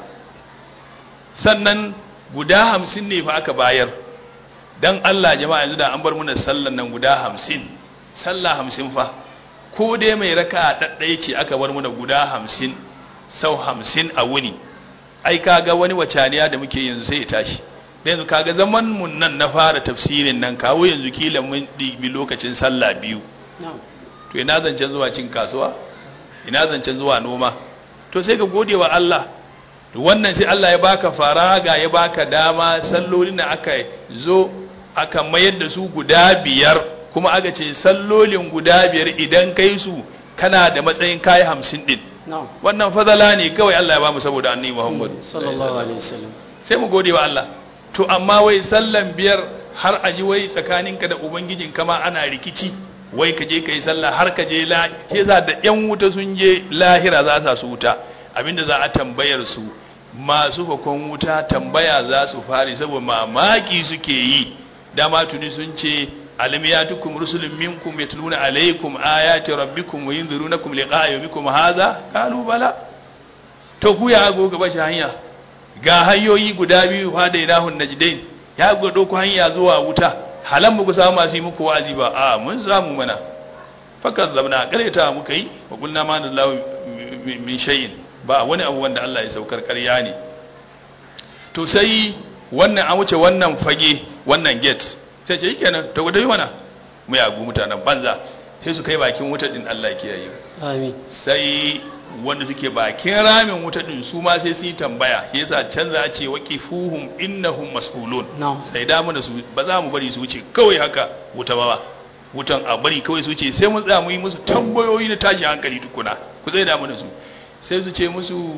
sannan guda hamsin ne fa aka bayar dan Allah jama'a yanzu da an bar mana sallan nan guda hamsin sallah hamsin fa ko dai mai raka ɗaɗɗaya ce aka bar mana guda hamsin sau hamsin a wuni ai kaga wani wacaniya da muke yanzu sai ya tashi da yanzu kaga zaman mun nan na fara tafsirin nan kawo yanzu kila mun ɗibi lokacin sallah biyu نعم to ina zancen zuwa cin kasuwa ina zancen zuwa noma to sai ka gode wa Allah to wannan sai Allah ya baka faraga ya baka dama sallolin da aka zo aka mayar da su guda biyar kuma aka ce sallolin guda biyar idan kai su kana da matsayin kayi hamsin din نعم wannan fadala ne kawai Allah ya bamu saboda annabi Muhammad صلى الله عليه وسلم sai mu gode wa Allah to amma wai sallan biyar har a ji wai tsakaninka da ubangijin kama ana rikici wai ka je ka yi sallah har ka je la shi yasa da yan wuta sun je lahira za sa su wuta abinda za a tambayar su masu fakon wuta tambaya za su fari saboda mamaki suke yi dama tuni sun ce alam yatukum rusulun minkum yatluna alaykum ayati rabbikum wa yunzirunakum liqa'a yawmikum hadha qalu bala to ku ya go gaba shi hanya ga hanyoyi guda biyu fa da ilahun najdain ya gwado ku hanya zuwa wuta halan mu ku samu masu yi muku wa'azi ba a mun samu mana fakat zabna kareta muka yi wa kulna ma lallahu min shay'in ba wani abu wanda Allah ya saukar ƙarya ne to sai wannan an wuce wannan fage wannan gate sai ce kenan to gudu mana mu yagu mutanen banza sai su kai bakin wuta din Allah ya kiyaye آمين sai wanda suke bakin ramin wuta din su ma sai su yi tambaya shi yasa canza a ce waqifuhum innahum mas'ulun نعم sai da mu da su ba za mu bari su wuce kawai haka wuta ba wutan a bari kawai su wuce sai mun tsaya mu yi musu tambayoyi na tashi hankali tukuna ku zai da mu da su sai su ce musu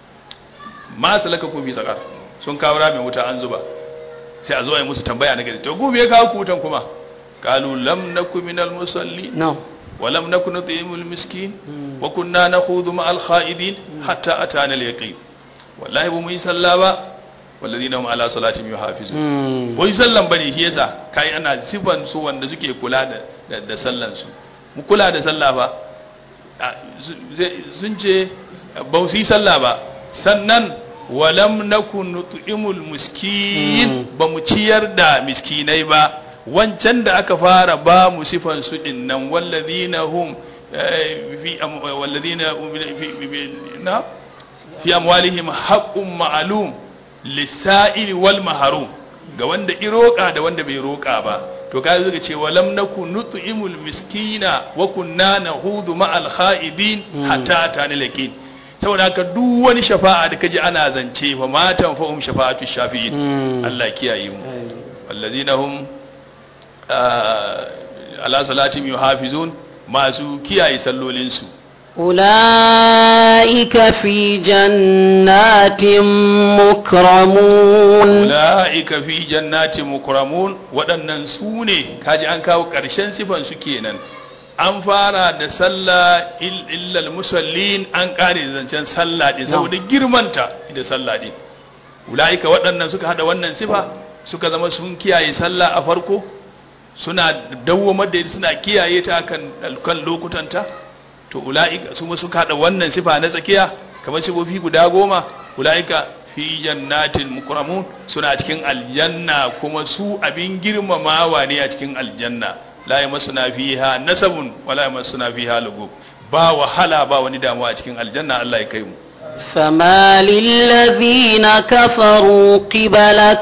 ma salaka kun fi sakar sun kawo ramin wuta an zuba sai a zo a yi musu tambaya na gari to gobe ya kawo ku wutan kuma qalu lam nakum minal musallin نعم ولم نكن نطعم المسكين مم. وكنا نخوض مع الخائدين حتى أتانا اليقين والله بمي صلى با والذين هم على صلاتهم يحافظون مم. wai sallan bane shi yasa kai ana sifan su wanda suke kula da da, da sallan su mu kula da sallah ba a, su- zai- sun ce ba su yi sallah ba sannan walam nakun nut'imul miskin Mm. ba mu ciyar da miskinai ba wancan da aka fara ba mu sifan su din nan wallazina hum eh, fi am- wallazina hum fi- fi- fi- na fi amwalihim haqqun ma'lum lisa'il wal mahrum ga wanda iroka da wanda bai roka ba to kai zuga ce walam naku nut'imul miskina wa kunna nahudu ma'al kha'ibin Mm. hatta atana laqin saboda haka duk wani shafa'a da kaji ana zance fa matan fa'um shafa'atu shafi'in مم. Allah ya kiyaye mu آمين. wallazina hum ah, ala salatihim yuhafizun masu kiyaye sallolinsu أولئك في جنات مكرمون ula'ika fi jannati mukramun waɗannan su ne kaji an kawo ƙarshen sifan su kenan an fara da sallah il- illal musallin an ƙare da zancen sallah din saboda girmanta da sallah din ula'ika waɗannan suka hada wannan sifa suka zama sun kiyaye sallah a farko suna dawwamar da ita suna kiyaye ta kan kan lokutanta to ula'ika su ma suka hada wannan sifa na tsakiya kamar sifofi guda goma ula'ika fi fi jannatin mukramun suna cikin aljanna kuma su abin girmamawa ne a cikin aljanna la yamassuna fiha nasabun wala yamassuna fiha lugub ba wahala ba wani damuwa a cikin aljanna Allah ya kai mu فما للذين كفروا قبلك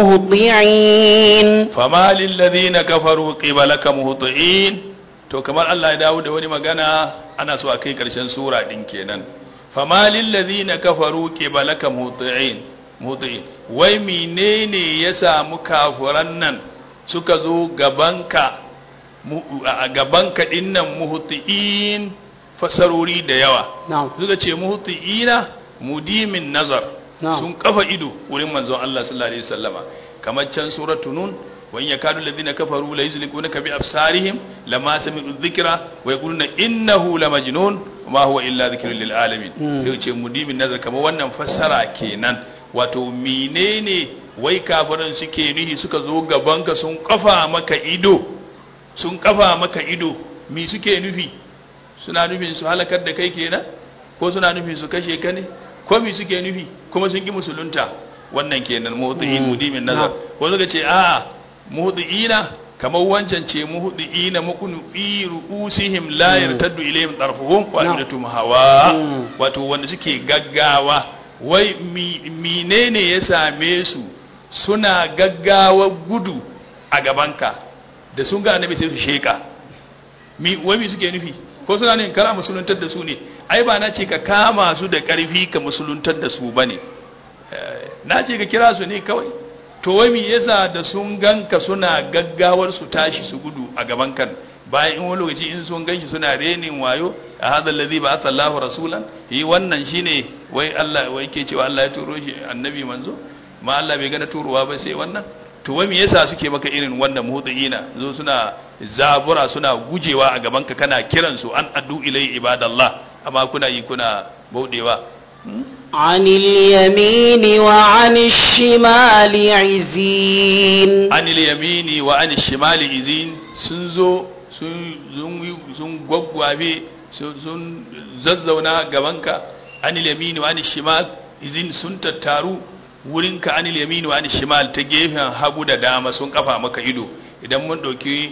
مهطعين fama lillazina kafaru qibalaka muhtiin to kamar Allah ya dawo da wani magana ana so a kai karshen sura din kenan fama lillazina kafaru qibalaka muhtiin muhtiin wai menene ya samu kafuran nan suka zo gabanka mu- a gabanka dinnan muhtiin fasarori da yawa نعم suka ce muhtiina mudimin nazar Na'am. sun kafa ido wurin manzon Allah sallallahu alaihi wasallama kamar can suratu nun wa in yakadu alladhina kafaru la yuzliqunaka bi absarihim lama sami'u dhikra wa yaquluna innahu lamajnun ma huwa illa dhikrun lil alamin Mm. sai ce mudimin nazar kamar wannan fassara kenan wato menene wai kafiran suke nuhi suka zo gabanka sun kafa maka ido sun kafa maka ido mi suke nufi suna nufin su halakar da kai kenan ko suna nufin su kashe ka ne ko mi suke nufi kuma sun ki musulunta wannan kenan muhdi'in Mm. mudimin nazar ko suka ce a'a muhdi'ina kamar wancan ce muhdi'ina mukunu ru'usihim la Mm. yartaddu ilayhim tarfuhum wa No. afidatum hawa Mm. wato wanda suke gaggawa wai mi- menene ya same su suna gaggawa gudu a gabanka da sun ga annabi sai su sheka mi wai mi suke nufi ko suna ne kara musuluntar da su ne ai ba na ce ka kama su da karfi ka musuluntar da su bane Eh, na ce ka kira su ne kawai to wai me yasa da sun ganka suna gaggawar su tashi su gudu a gaban kan bayan in wani lokaci in sun ganshi suna renin wayo a hadha allazi ba Allahu rasulan yi wannan shine wai Allah wai ke cewa Allah ya turo shi annabi manzo ma Allah bai gana turowa ba sai wannan to wai me yasa suke maka irin wannan muhdiina zo suna zabura suna gujewa a gaban ka kana kiran su an addu ilai ibadallah amma kuna yi kuna baudewa Hmm? عن اليمين وعن الشمال عزين anil yamini wa anil shimali izin sun zo sun sun- sun gwaggwabe sun- sun zazzauna gabanka anil yamini wa anil shimal izin sun tattaru wurinka anil yamini wa anil shimal ta gefen hagu da dama sun kafa maka ido idan mun ɗauki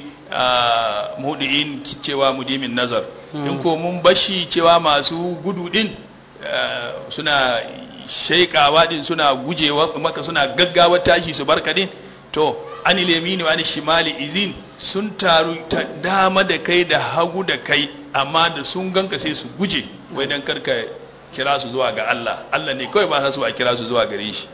mudi'in cewa mudimin nazar in ko mun bashi cewa masu gudu din ah, suna shaikawa din suna gujewa maka suna gaggawa tashi su barka din to anil yamini wa anil shimali izin sun taru ta dama da kai da hagu da kai amma da sun ganka sai su guje wai dan karka kira su zuwa ga Allah Allah ne kawai ba sa su a kira su zuwa gare shi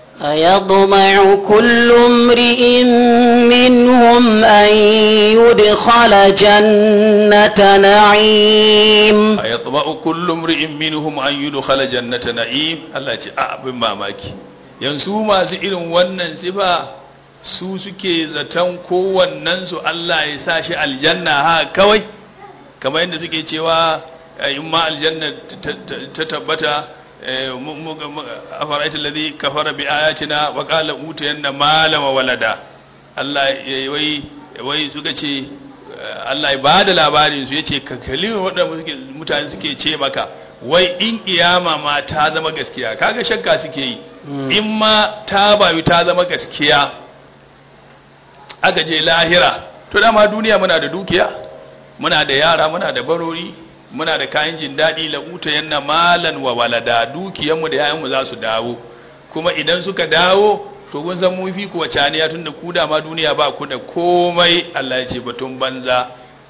أيطمع كل امرئ منهم أن يدخل جنة نعيم ayatma'u kullu imri'in minhum an yudkhala jannata na'im Allah ya ce a abin mamaki yanzu masu irin wannan sifa su suke zaton kowannen su Allah ya sa shi aljanna ha kawai kamar yadda suke cewa eh, in ma aljanna ta- ta- ta tabbata eh, mu- mu- mu- afara'aita alladhi kafara bi ayatina wa qala utayanna mala wa walada Allah ya wai wai suka ce eh, Allah ya bada labarin su yace ka kalli waɗanda suke- mutane suke ce maka wai in kiyama ma ta zama gaskiya kaga shakka suke yi Mm. in ma ta bayu ta zama gaskiya aka je lahira to dama duniya muna da dukiya muna da yara muna da barori muna da kayan jin daɗi la'uta yanna malan wa walada dukiyanmu da yayanmu za su dawo kuma idan suka dawo to kun san mun fi ku wacaniya tunda ku da ma duniya ba ku da komai Allah ya ce batun banza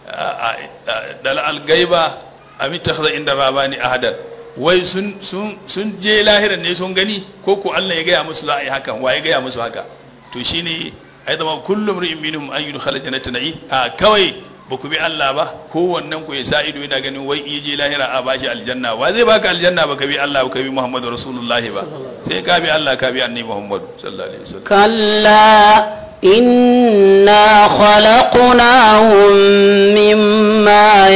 dal algaiba amit takhza inda rabani ahadan wai sun sun sun je lahiran ne sun gani ko ko Allah ya gaya musu za a yi hakan wa ya gaya musu haka to shine ai zama kullum ri'in minhum an yudkhala jannata na'i a kawai ba ku bi Allah ba kowannen ku ya sa ido yana ganin wai in je lahira a bashi aljanna wa zai baka aljanna ba ka bi Allah ba ka bi Muhammadu Rasulullahi ba sai ka bi Allah ka bi annabi Muhammad sallallahu alaihi wasallam كلا إنا خلقناهم مما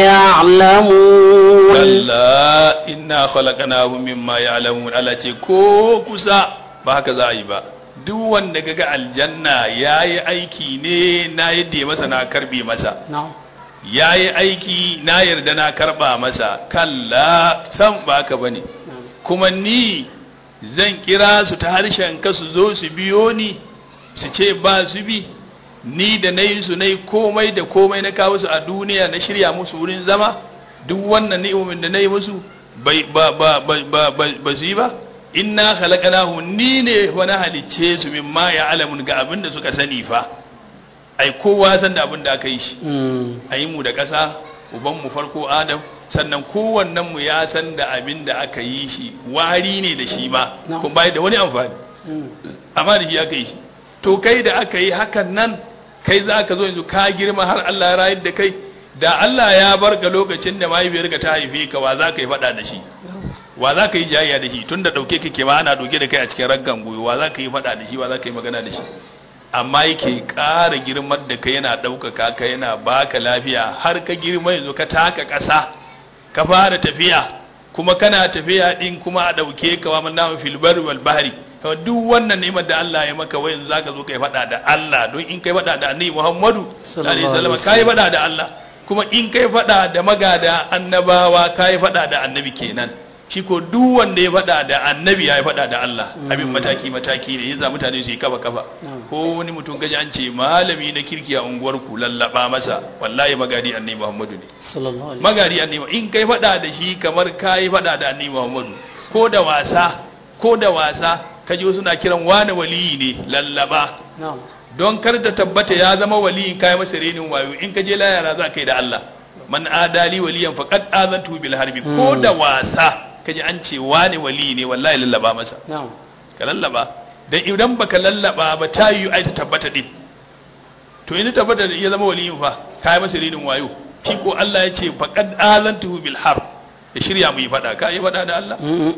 يعلمون kalla inna khalaqnahum mimma ya'lamun Allah ce ko kusa ba haka za a yi ba duk wanda kaga aljanna yayi aiki ne na yadda ya masa na karbe masa نعم yayi aiki na yarda na karba masa kalla san ba haka bane نعم kuma ni zan kira su ta harshen ka su zo su biyo ni su ce ba su bi ni da na yi su na yi komai da komai na kawo su a duniya na shirya musu wurin zama duk wannan ni'imomin da na yi musu bai ba ba ba ba ba ba su yi ba inna khalaqnahu ni ne wani halicce su min ma ya alamun ga abin da suka sani fa ai kowa san da abin da aka yi shi a yi mu da ƙasa uban mu farko adam sannan kowannen mu ya san da abin da aka yi shi wari ne da shi ma No. kuma bai da wani amfani amma da shi aka yi shi to kai da aka yi hakan nan kai za ka zo yanzu ka girma har Allah ya rayar da kai da Allah ya bar ka lokacin da mahaifiyarka ta haife ka wa za ka yi faɗa da shi wa za ka yi jayayya da shi tun da ɗauke kake ma ana ɗauke da kai a cikin raggan goyo wa za ka yi faɗa da shi wa za ka yi magana da shi amma yake ƙara girman da kai yana ɗaukaka ka yana baka lafiya har ka girma yanzu ka taka ƙasa ka fara tafiya kuma kana tafiya ɗin kuma a ɗauke ka wa manna fil barri wal bahri to duk wannan ni'imar da Allah ya maka wai yanzu zaka zo kai faɗa da Allah don in kai faɗa da Annabi Muhammadu sallallahu alaihi wasallam kai faɗa da Allah kuma in kai faɗa da magada annabawa kai faɗa da annabi kenan shi ko duk wanda ya faɗa da annabi ya faɗa da Allah abin mataki mataki ne yasa mutane su yi kafa kafa ko wani mutum gaji an ce malami na kirki a unguwar ku lallaba masa wallahi magadi annabi Muhammadu ne sallallahu alaihi magadi annabi in kai faɗa da shi kamar kai faɗa da annabi Muhammadu ko da wasa ko da wasa kaji wasu na kiran wani waliyi ne lallaba na'am don kar ta tabbata ya zama waliyin kai masa renin wayo in ka je layara za ka yi da Allah man adali waliyan faqad azantu bil harbi ko da wasa kaji an ce wani wali ne wallahi lallaba masa na'am ka lallaba dan idan baka lallaba ba ta yi ai ta tabbata din to in ta tabbata ya zama waliyin fa kai masa renin wayo shi ko Allah ya ce faqad azantu bil harb ya shirya mu yi fada ka yi fada da Allah Mm.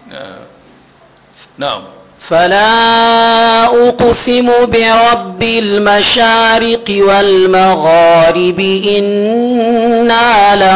na'am فلا أقسم برب المشارق والمغارب إنا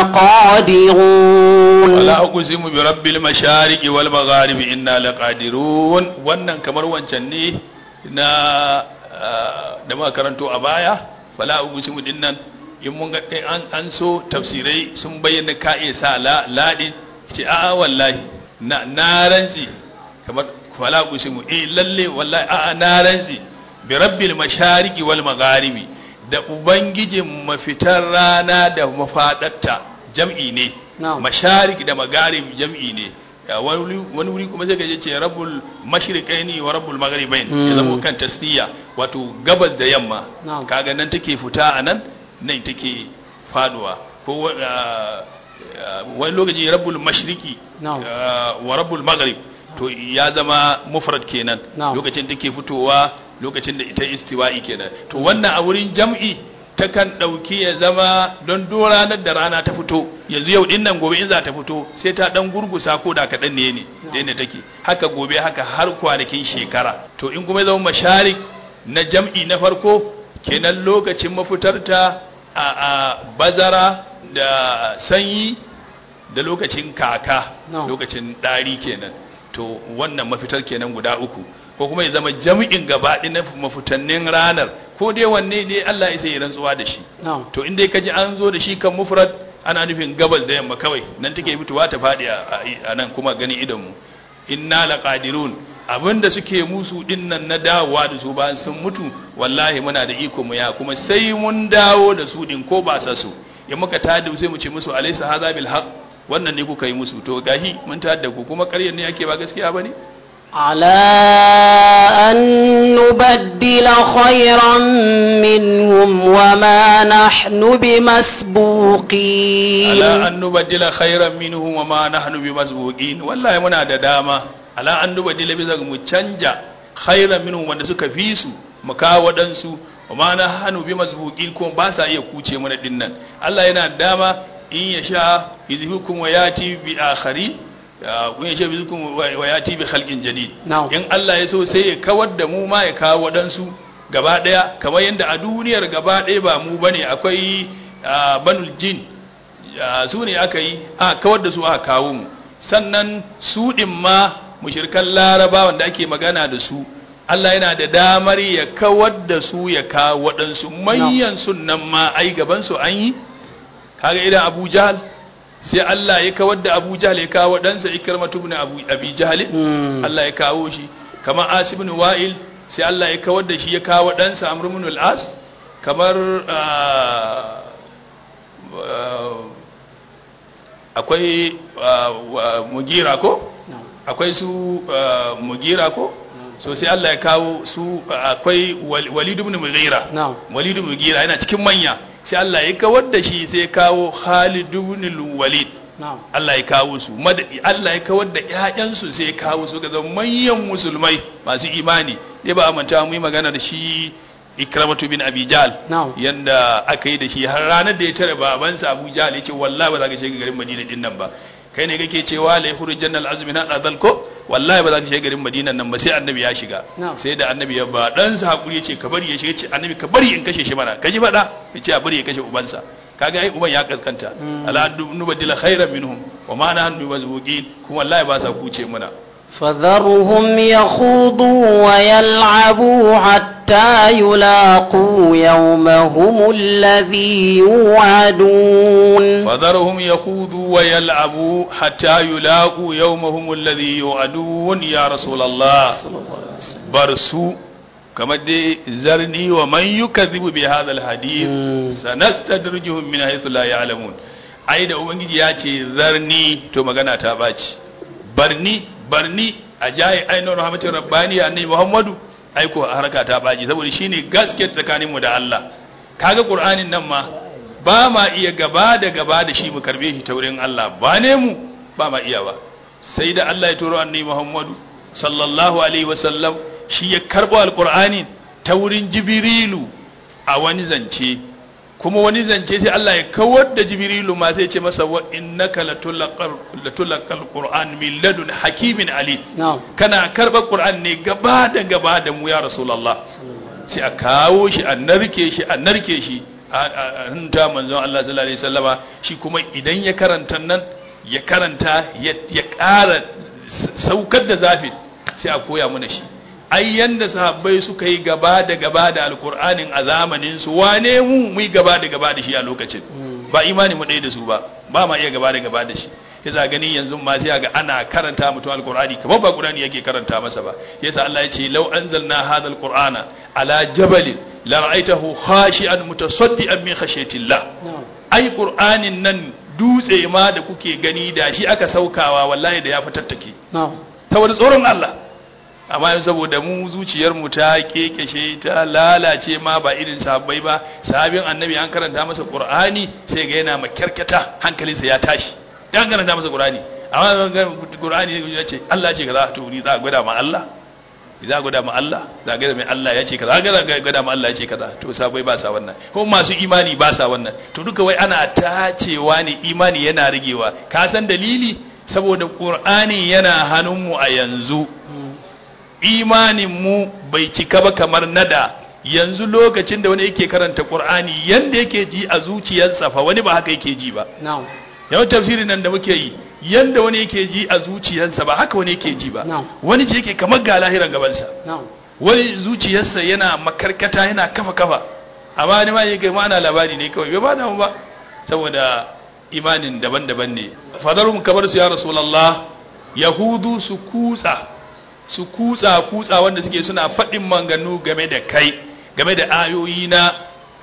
لقادرون wala uqsimu bi rabbil mashariqi wal magharibi inna laqadirun wannan kamar wancan ne na ah, da muka karanto a baya fala uqsimu dinnan in mun ga in an, an so tafsirai sun bayyana ka iya sa la ladin ce a wallahi na na rantsi kamar fala uqsimu eh lalle wallahi a na rantsi bi rabbil mashariqi wal magharibi da ubangijin mafitar rana da mafadarta jam'i ne Na'am. masharik da magarib jam'i ne Ya, wani wuri- wani wuri kuma sai ka je ce rabbul mashriqaini wa rabbul magharibain ya Mm. zama kan tasniya wato gabas da yamma Na'am. kaga nan take fita a nan nan take faduwa ko wa- ah, ah, wani lokaci rabbul mashriqi Na'am. ah, wa rabbul maghrib to ya zama mufrad kenan Na'am. lokacin take fitowa lokacin da ita istiwa'i kenan to wannan a wurin jam'i takan ɗauki ya zama don do ranar da rana ta fito yanzu yau din nan gobe in za ta fito sai ta dan gurgusa ko da kaɗan ne ne da yadda take haka gobe haka har kwanakin shekara to in kuma ya zama masharik na jam'i na farko kenan lokacin mafitarta a, a bazara da sanyi da lokacin kaka No. lokacin ɗari kenan to wannan mafitar kenan guda uku ko kuma ya zama jami'in gabaɗi na mafitannin ranar ko dai wanne ne Allah ya sai ya rantsuwa da shi na'am to in dai ka ji an zo da shi kan mufrad ana nufin gabas da yamma kawai nan take fitowa ta faɗi a- a a nan kuma gani idonmu inna laqadirun abinda suke musu dinnan na dawowa da su bayan sun mutu wallahi muna da iko mu ya kuma sai mun dawo da su din ko ba sa su in muka tada sai mu ce musu alaysa hadha bil haqq wannan ne kuka yi musu to gahi mun tada ku kuma ƙaryar ne yake ba gaskiya bane على أن نبدل خيرا منهم وما نحن بمسبوقين ala an nubaddila khairan minhum wa ma nahnu bimasbuqin wallahi muna da dama ala an nubaddila bisa ga mu canja khairan minhum wanda suka fi su mu kawo wadansu wa ma nahnu bimasbuqin ko ba sa iya kuce mana dinnan Allah yana da dama in ya sha yuzhikum wa yati bi akhari ya kun ya sha yuzhikum wa yati bi khalqin jadid Na'am. in Allah ya so sai ya kawar da mu ma ya kawo wadansu gaba daya kamar yadda a duniyar gaba daya ba mu bane akwai ah, banul jin ya su ne aka yi a kawar da su aka kawo mu sannan su ɗin ma mushirkan larabawan da ake magana da su Allah yana da damar ya kawar da su ya kawo waɗansu manyan sunan ma ai gaban su an yi kaga idan Abu Jahal sai Allah ya kawar da Abu Jahl ya kawo ɗansa Ikramatu ibn Abu Abi Jahl Mm. Allah ya kawo shi kamar Asib ibn Wa'il sai Allah ya kawar da shi ya kawo ɗansa Amr ibn al-As kamar ah, ah, akwai ah, wa- Mugira ko na'am akwai su ah, Mugira ko so sai Allah ya kawo su ah, akwai Wal- Walid ibn Mughira na'am Walid ibn Mughira yana cikin manya sai Allah ya kawar da shi sai ya kawo Khalid ibn Walid na'am Allah ya kawo su madadi Allah ya kawar da ƴaƴansu sai ya kawo su ga zama manyan musulmai masu imani dai ba a manta mu yi magana da shi Ikramatu bin Abi Jahl na'am yanda aka yi da shi har ranar da ya tare babansa Abu Jahl ya ce wallahi ba za ka shiga garin Madina din nan ba kai ne kake cewa la yakhruj jannal azmi na adal ko wallahi ba za ka shiga garin Madina nan ba sai annabi ya shiga Na'am. sai da annabi ya ba dan sa hakuri ya ce ka bari ya shiga ce annabi ka bari in kashe shi mana ka ji faɗa ya ce a bari ya kashe ubansa kaga ai uban ya kaskanta Mm. ala nubadila khairan minhum wa ma nahnu mazbuqin kuma wallahi ba sa kuce muna فذرهم يخوضوا ويلعبوا حتى يلاقوا يومهم الذي يوعدون فذرهم يخوضوا ويلعبوا حتى يلاقوا يومهم الذي يوعدون يا رسول الله صلى الله عليه وسلم برسو كما دي زرني ومن يكذب بهذا الحديث مم. sanastadrijuhum min haythu la ya'lamun ai da ubangiji ya ce zarni to magana ta baci barni barni a jaye ainihin rahmatin rabbani annabi muhammadu ai ko harka ta baci saboda shine gaske tsakaninmu da Allah kaga qur'anin nan ma ba ma iya gaba da gaba da shi mu karbe shi ta wurin Allah ba ne mu ba ma iya ba sai da Allah ya turo annabi muhammadu sallallahu alaihi wasallam shi ya karbo alqur'ani ta wurin jibrilu a wani zance kuma wani zance sai Allah ya kawar da jibrilu ma sai ce masa wa innaka latulaqal latulaqal qur'an min ladun hakimin ali نعم kana karɓar qur'an ne gaba da gaba da mu ya rasulullah sai a kawo shi a narke shi a narke shi a hanta manzon Allah sallallahu alaihi wasallama shi kuma idan ya karanta nan ya karanta ya ya ƙara s- saukar da zafin sai a koya mana shi ai yanda sahabbai suka yi gaba da gaba da alkur'anin a zamanin su wane mu mu yi gaba da gaba da shi a lokacin Mm. ba imani mu ɗaya da su ba ba ma iya gaba da gaba da shi yasa gani yanzu ma sai ga ana karanta mutum alqur'ani kamar ba qur'ani yake karanta masa ba yasa Allah ya ce law anzalna hadha alqur'ana ala jabalin la ra'aytahu khashi'an mutasaddian min khashyatillah نعم ai qur'anin nan dutse ma da kuke gani da shi aka saukawa wallahi da ya fitattake نعم ta wani tsoron Allah amma yanzu saboda mu zuciyar mu ta kekeshe ta lalace ma ba irin sahabbai ba sahabin annabi an karanta masa qur'ani sai ga yana makyarkata hankalinsa ya tashi dan karanta masa qur'ani amma ga qur'ani ya ce Allah ce kaza to ni za a gwada ma Allah za a gwada ma Allah za a gwada mai Allah ya ce kaza za a gwada ma Allah ya ce kaza to sahabbai ba sa wannan ko masu imani ba sa wannan to duka wai ana tacewa ne imani yana rigewa ka san dalili saboda qur'ani yana hannunmu a yanzu Mm. imanin mu bai cika ba kamar nada yanzu lokacin da wani yake karanta qur'ani yanda yake ji a zuciyarsa fa wani ba haka yake ji ba نعم yawan tafsirin nan da muke yi yanda wani yake ji a zuciyarsa ba haka wani yake ji ba Na'am. wani ji yake kamar ga lahiran gabansa نعم wani zuciyarsa yana makarkata yana kafa kafa amma ni ma yake ma ana labari ne kawai bai ba da mu ba saboda imanin daban-daban ne fadarum kamar su ya rasulullah yahudu su kutsa su kutsa kutsa wanda suke suna faɗin manganu game da kai game da ayoyi na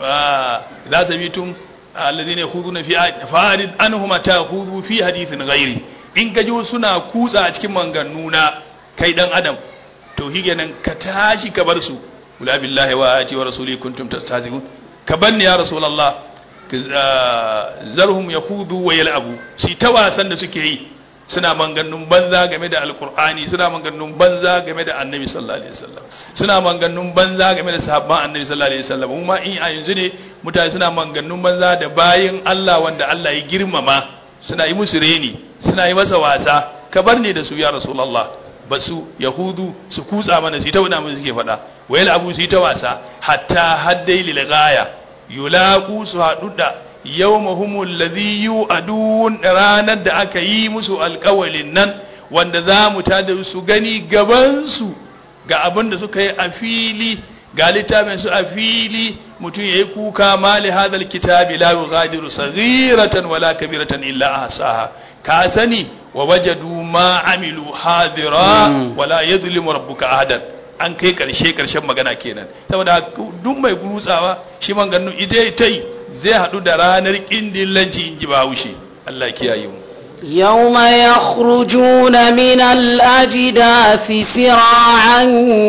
ah, za su bitum alladhina yakhuduna fi fa'rid anhum ta'khudhu fi hadithin ghairi in ka ji suna kutsa a cikin manganu na kai dan adam to nan ka tashi ka bar su wala billahi wa ayati wa rasuli kuntum tastazihun ka banni ya rasulullah ka- ah, zarhum yakhudhu wa yal'abu shi ta wasan da suke yi suna manganun banza game da alkur'ani suna manganun banza game da annabi sallallahu alaihi wasallam suna manganun banza game da sahabban annabi sallallahu alaihi wasallam mu ma in a yanzu ne mutane suna manganun banza da bayin Allah wanda Allah ya girmama suna yi musu reni suna yi masa wasa ka bar ni da su ya rasulullah basu yahudu su kutsa mana su ta wada mun suke faɗa wayal abu su yi ta wasa hatta haddai lil ghaya yulaqu su haɗu da yawmahumul ladhi yu'adun ranar da aka yi musu alƙawalin nan wanda za mu tada su gani gaban su ga abin da suka yi a fili ga littafin su a fili mutum yayi kuka mali hadal kitabi la yughadiru saghiratan wala kabiratan illa ahsaha ka sani wa wajadu ma amilu hadira wala yadhlimu rabbuka ahadan an kai karshe karshen magana kenan saboda duk mai gurutsawa shi man gannu ita tai zai hadu da ranar kindillanci in ji bahaushe Allah kiyaye mu يوم يخرجون من الأجداث سراعا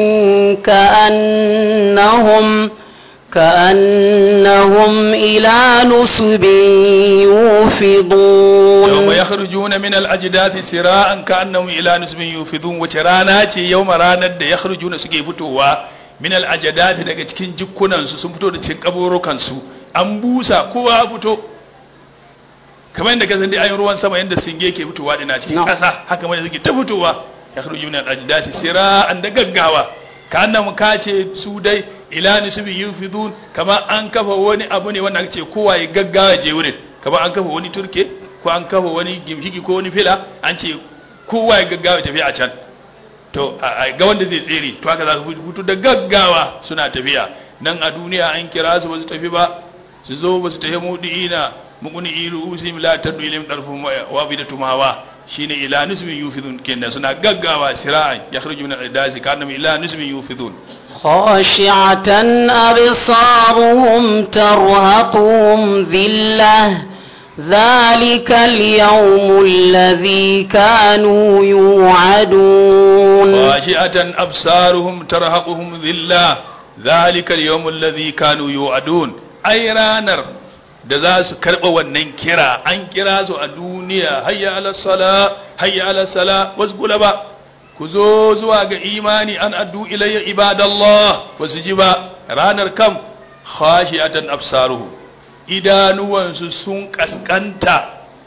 كأنهم كأنهم إلى نصب يوفضون يوم يخرجون من الأجداث سراعا كأنهم إلى نصب يوفضون وترانا يوم رانا da yakhrujuna suke fitowa min al-ajdath daga cikin jikkunan su sun fito da cikin kaburukan su an busa kowa fito kamar yadda kasan dai ayin ruwan sama yadda singe ke fitowa dina cikin ƙasa haka mai suke ta fitowa ya kharuju min al-ajdasi sira'an da gaggawa ka annan ka ce su dai ila nisbi yufidun kamar an kafa wani abu ne wanda ce kowa ya gaggawa je wurin kamar an kafa wani turke ko an kafa wani gimshiki ko wani fila an ce kowa ya gaggawa tafi a can to ga wanda zai tsere to haka za su fito da gaggawa suna tafiya nan a duniya an kira su ba su tafi ba su zo ba su tafi mudi'ina muguni ilu usim la tadu ilim darfum wa bidatu mawa shine ila nisbin yufidun kenan suna gaggawa sira'an yakhruju min al-dasi kana ila nisbin yufidun خاشعة أبصارهم ترهقهم ذلة ذلك اليوم الذي كانوا يوعدون خاشعة أبصارهم ترهقهم ذلة ذلك اليوم الذي كانوا يوعدون أي رانر da za su karɓa wannan kira an kira su a duniya hayya ala sala hayya ala sala wasu kula ba ku zo zuwa ga imani an addu ilayya ibadallah ba su ji ba ranar kam khashi'atan absaruhu idanuwansu sun kaskanta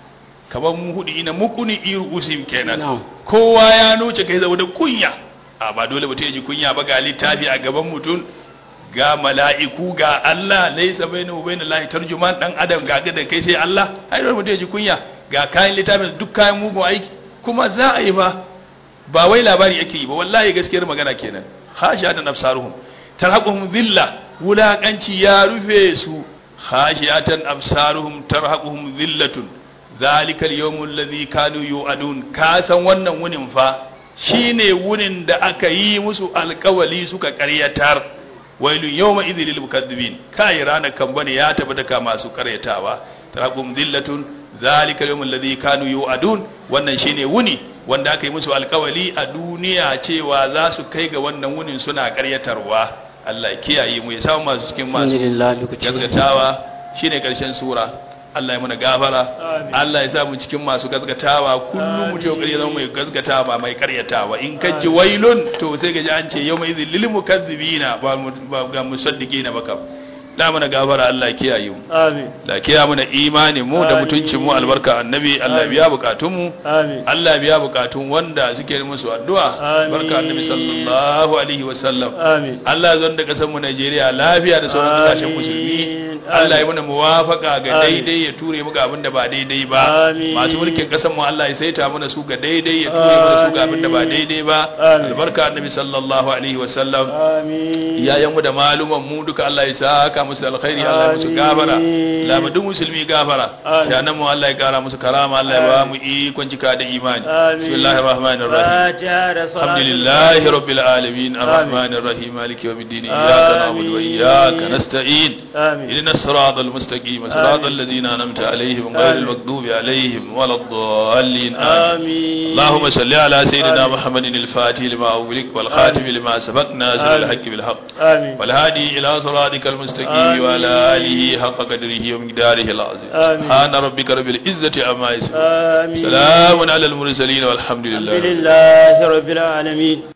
kamar mu hudu ina mukuni iru usim kenan kowa ya nuce kai da kunya a ba dole mutum ya ji kunya ba ga littafi a gaban mutum ga mala'iku ga Allah laisa bainahu wa bainal lahi tarjuman dan adam ga ga da kai sai Allah ai dole mutum ya ji kunya ga kayan littafin duk kayan mugun aiki kuma za a yi ba ba wai labari yake yi ba wallahi gaskiyar magana kenan khashiyatan absaruhum tarhaquhum dhilla wulakanci ya rufe su khashiyatan absaruhum tarhaquhum dhillatun zalika al-yawm alladhi kanu yu'adun ka san wannan wunin fa shine wunin da aka yi musu alkawali suka karyatar wailun yawma idhil lil mukaththibin kai ranar kan bane ya tabbata ka masu karyatawa taraqum dillatun zalika yawmul ladhi kanu yu'adun wannan shine wuni wanda aka yi musu alkawali a duniya cewa za su kai ga wannan wunin suna karyatarwa Allah kiyaye mu ya samu masu cikin masu gaskatawa shine karshen sura Allah ya muna gafara Allah ya sa mu cikin masu gaskatawa kullum mu ce kokari zama mai gaskatawa ba mai karyatawa in ka ji wailun to sai ga ji an ce yawma idhil lil mukazzibina ba ga musaddiqina ba kam da mana gafara Allah ya kiyaye mu amin la kiyaye mana imanin mu da mutuncin mu albarka annabi Allah biya bukatun mu amin Allah biya bukatun wanda suke musu addu'a Amin. barka annabi sallallahu alaihi wa sallam amin Allah zan da kasar mu Najeriya lafiya da sauran kasashen Amin. musulmi Allah ya mana muwafaka ga Amin. daidai ya ture mu ga abin da ba daidai ba Amin. masu mulkin kasar mu Allah ya saita mana su ga daidai ya ture mana su ga abin da ba daidai ba Amin. albarka annabi sallallahu alaihi wa sallam amin iyayen mu da maluman mu duka Allah ya saka musu alkhairi Allah ya musu Amin. gafara Allah ma duk musulmi gafara Amin. shanan mu Allah ya kara musu karama Allah ya ba mu ikon cika da imani Amin. bismillahir rahmanir rahim fatiha da salatu الحمد لله رب العالمين الرحمن الرحيم مالك يوم الدين إياك نعبد وإياك نستعين amin اهدنا الصراط المستقيم صراط آمين. الذين أنعمت عليهم غير آمين. المغضوب عليهم ولا الضالين آمين amin اللهم صل على سيدنا آمين. محمد الفاتح لما أغلق والخاتم آمين. لما سبق ناصر آمين. الحق بالحق amin والهادي إلى صراطك المستقيم آمين. وعلى آله حق قدره ومقداره العظيم آمين. سبحان ربك رب العزة عما يصفون amin سلام على المرسلين والحمد الحمد لله لله رب العالمين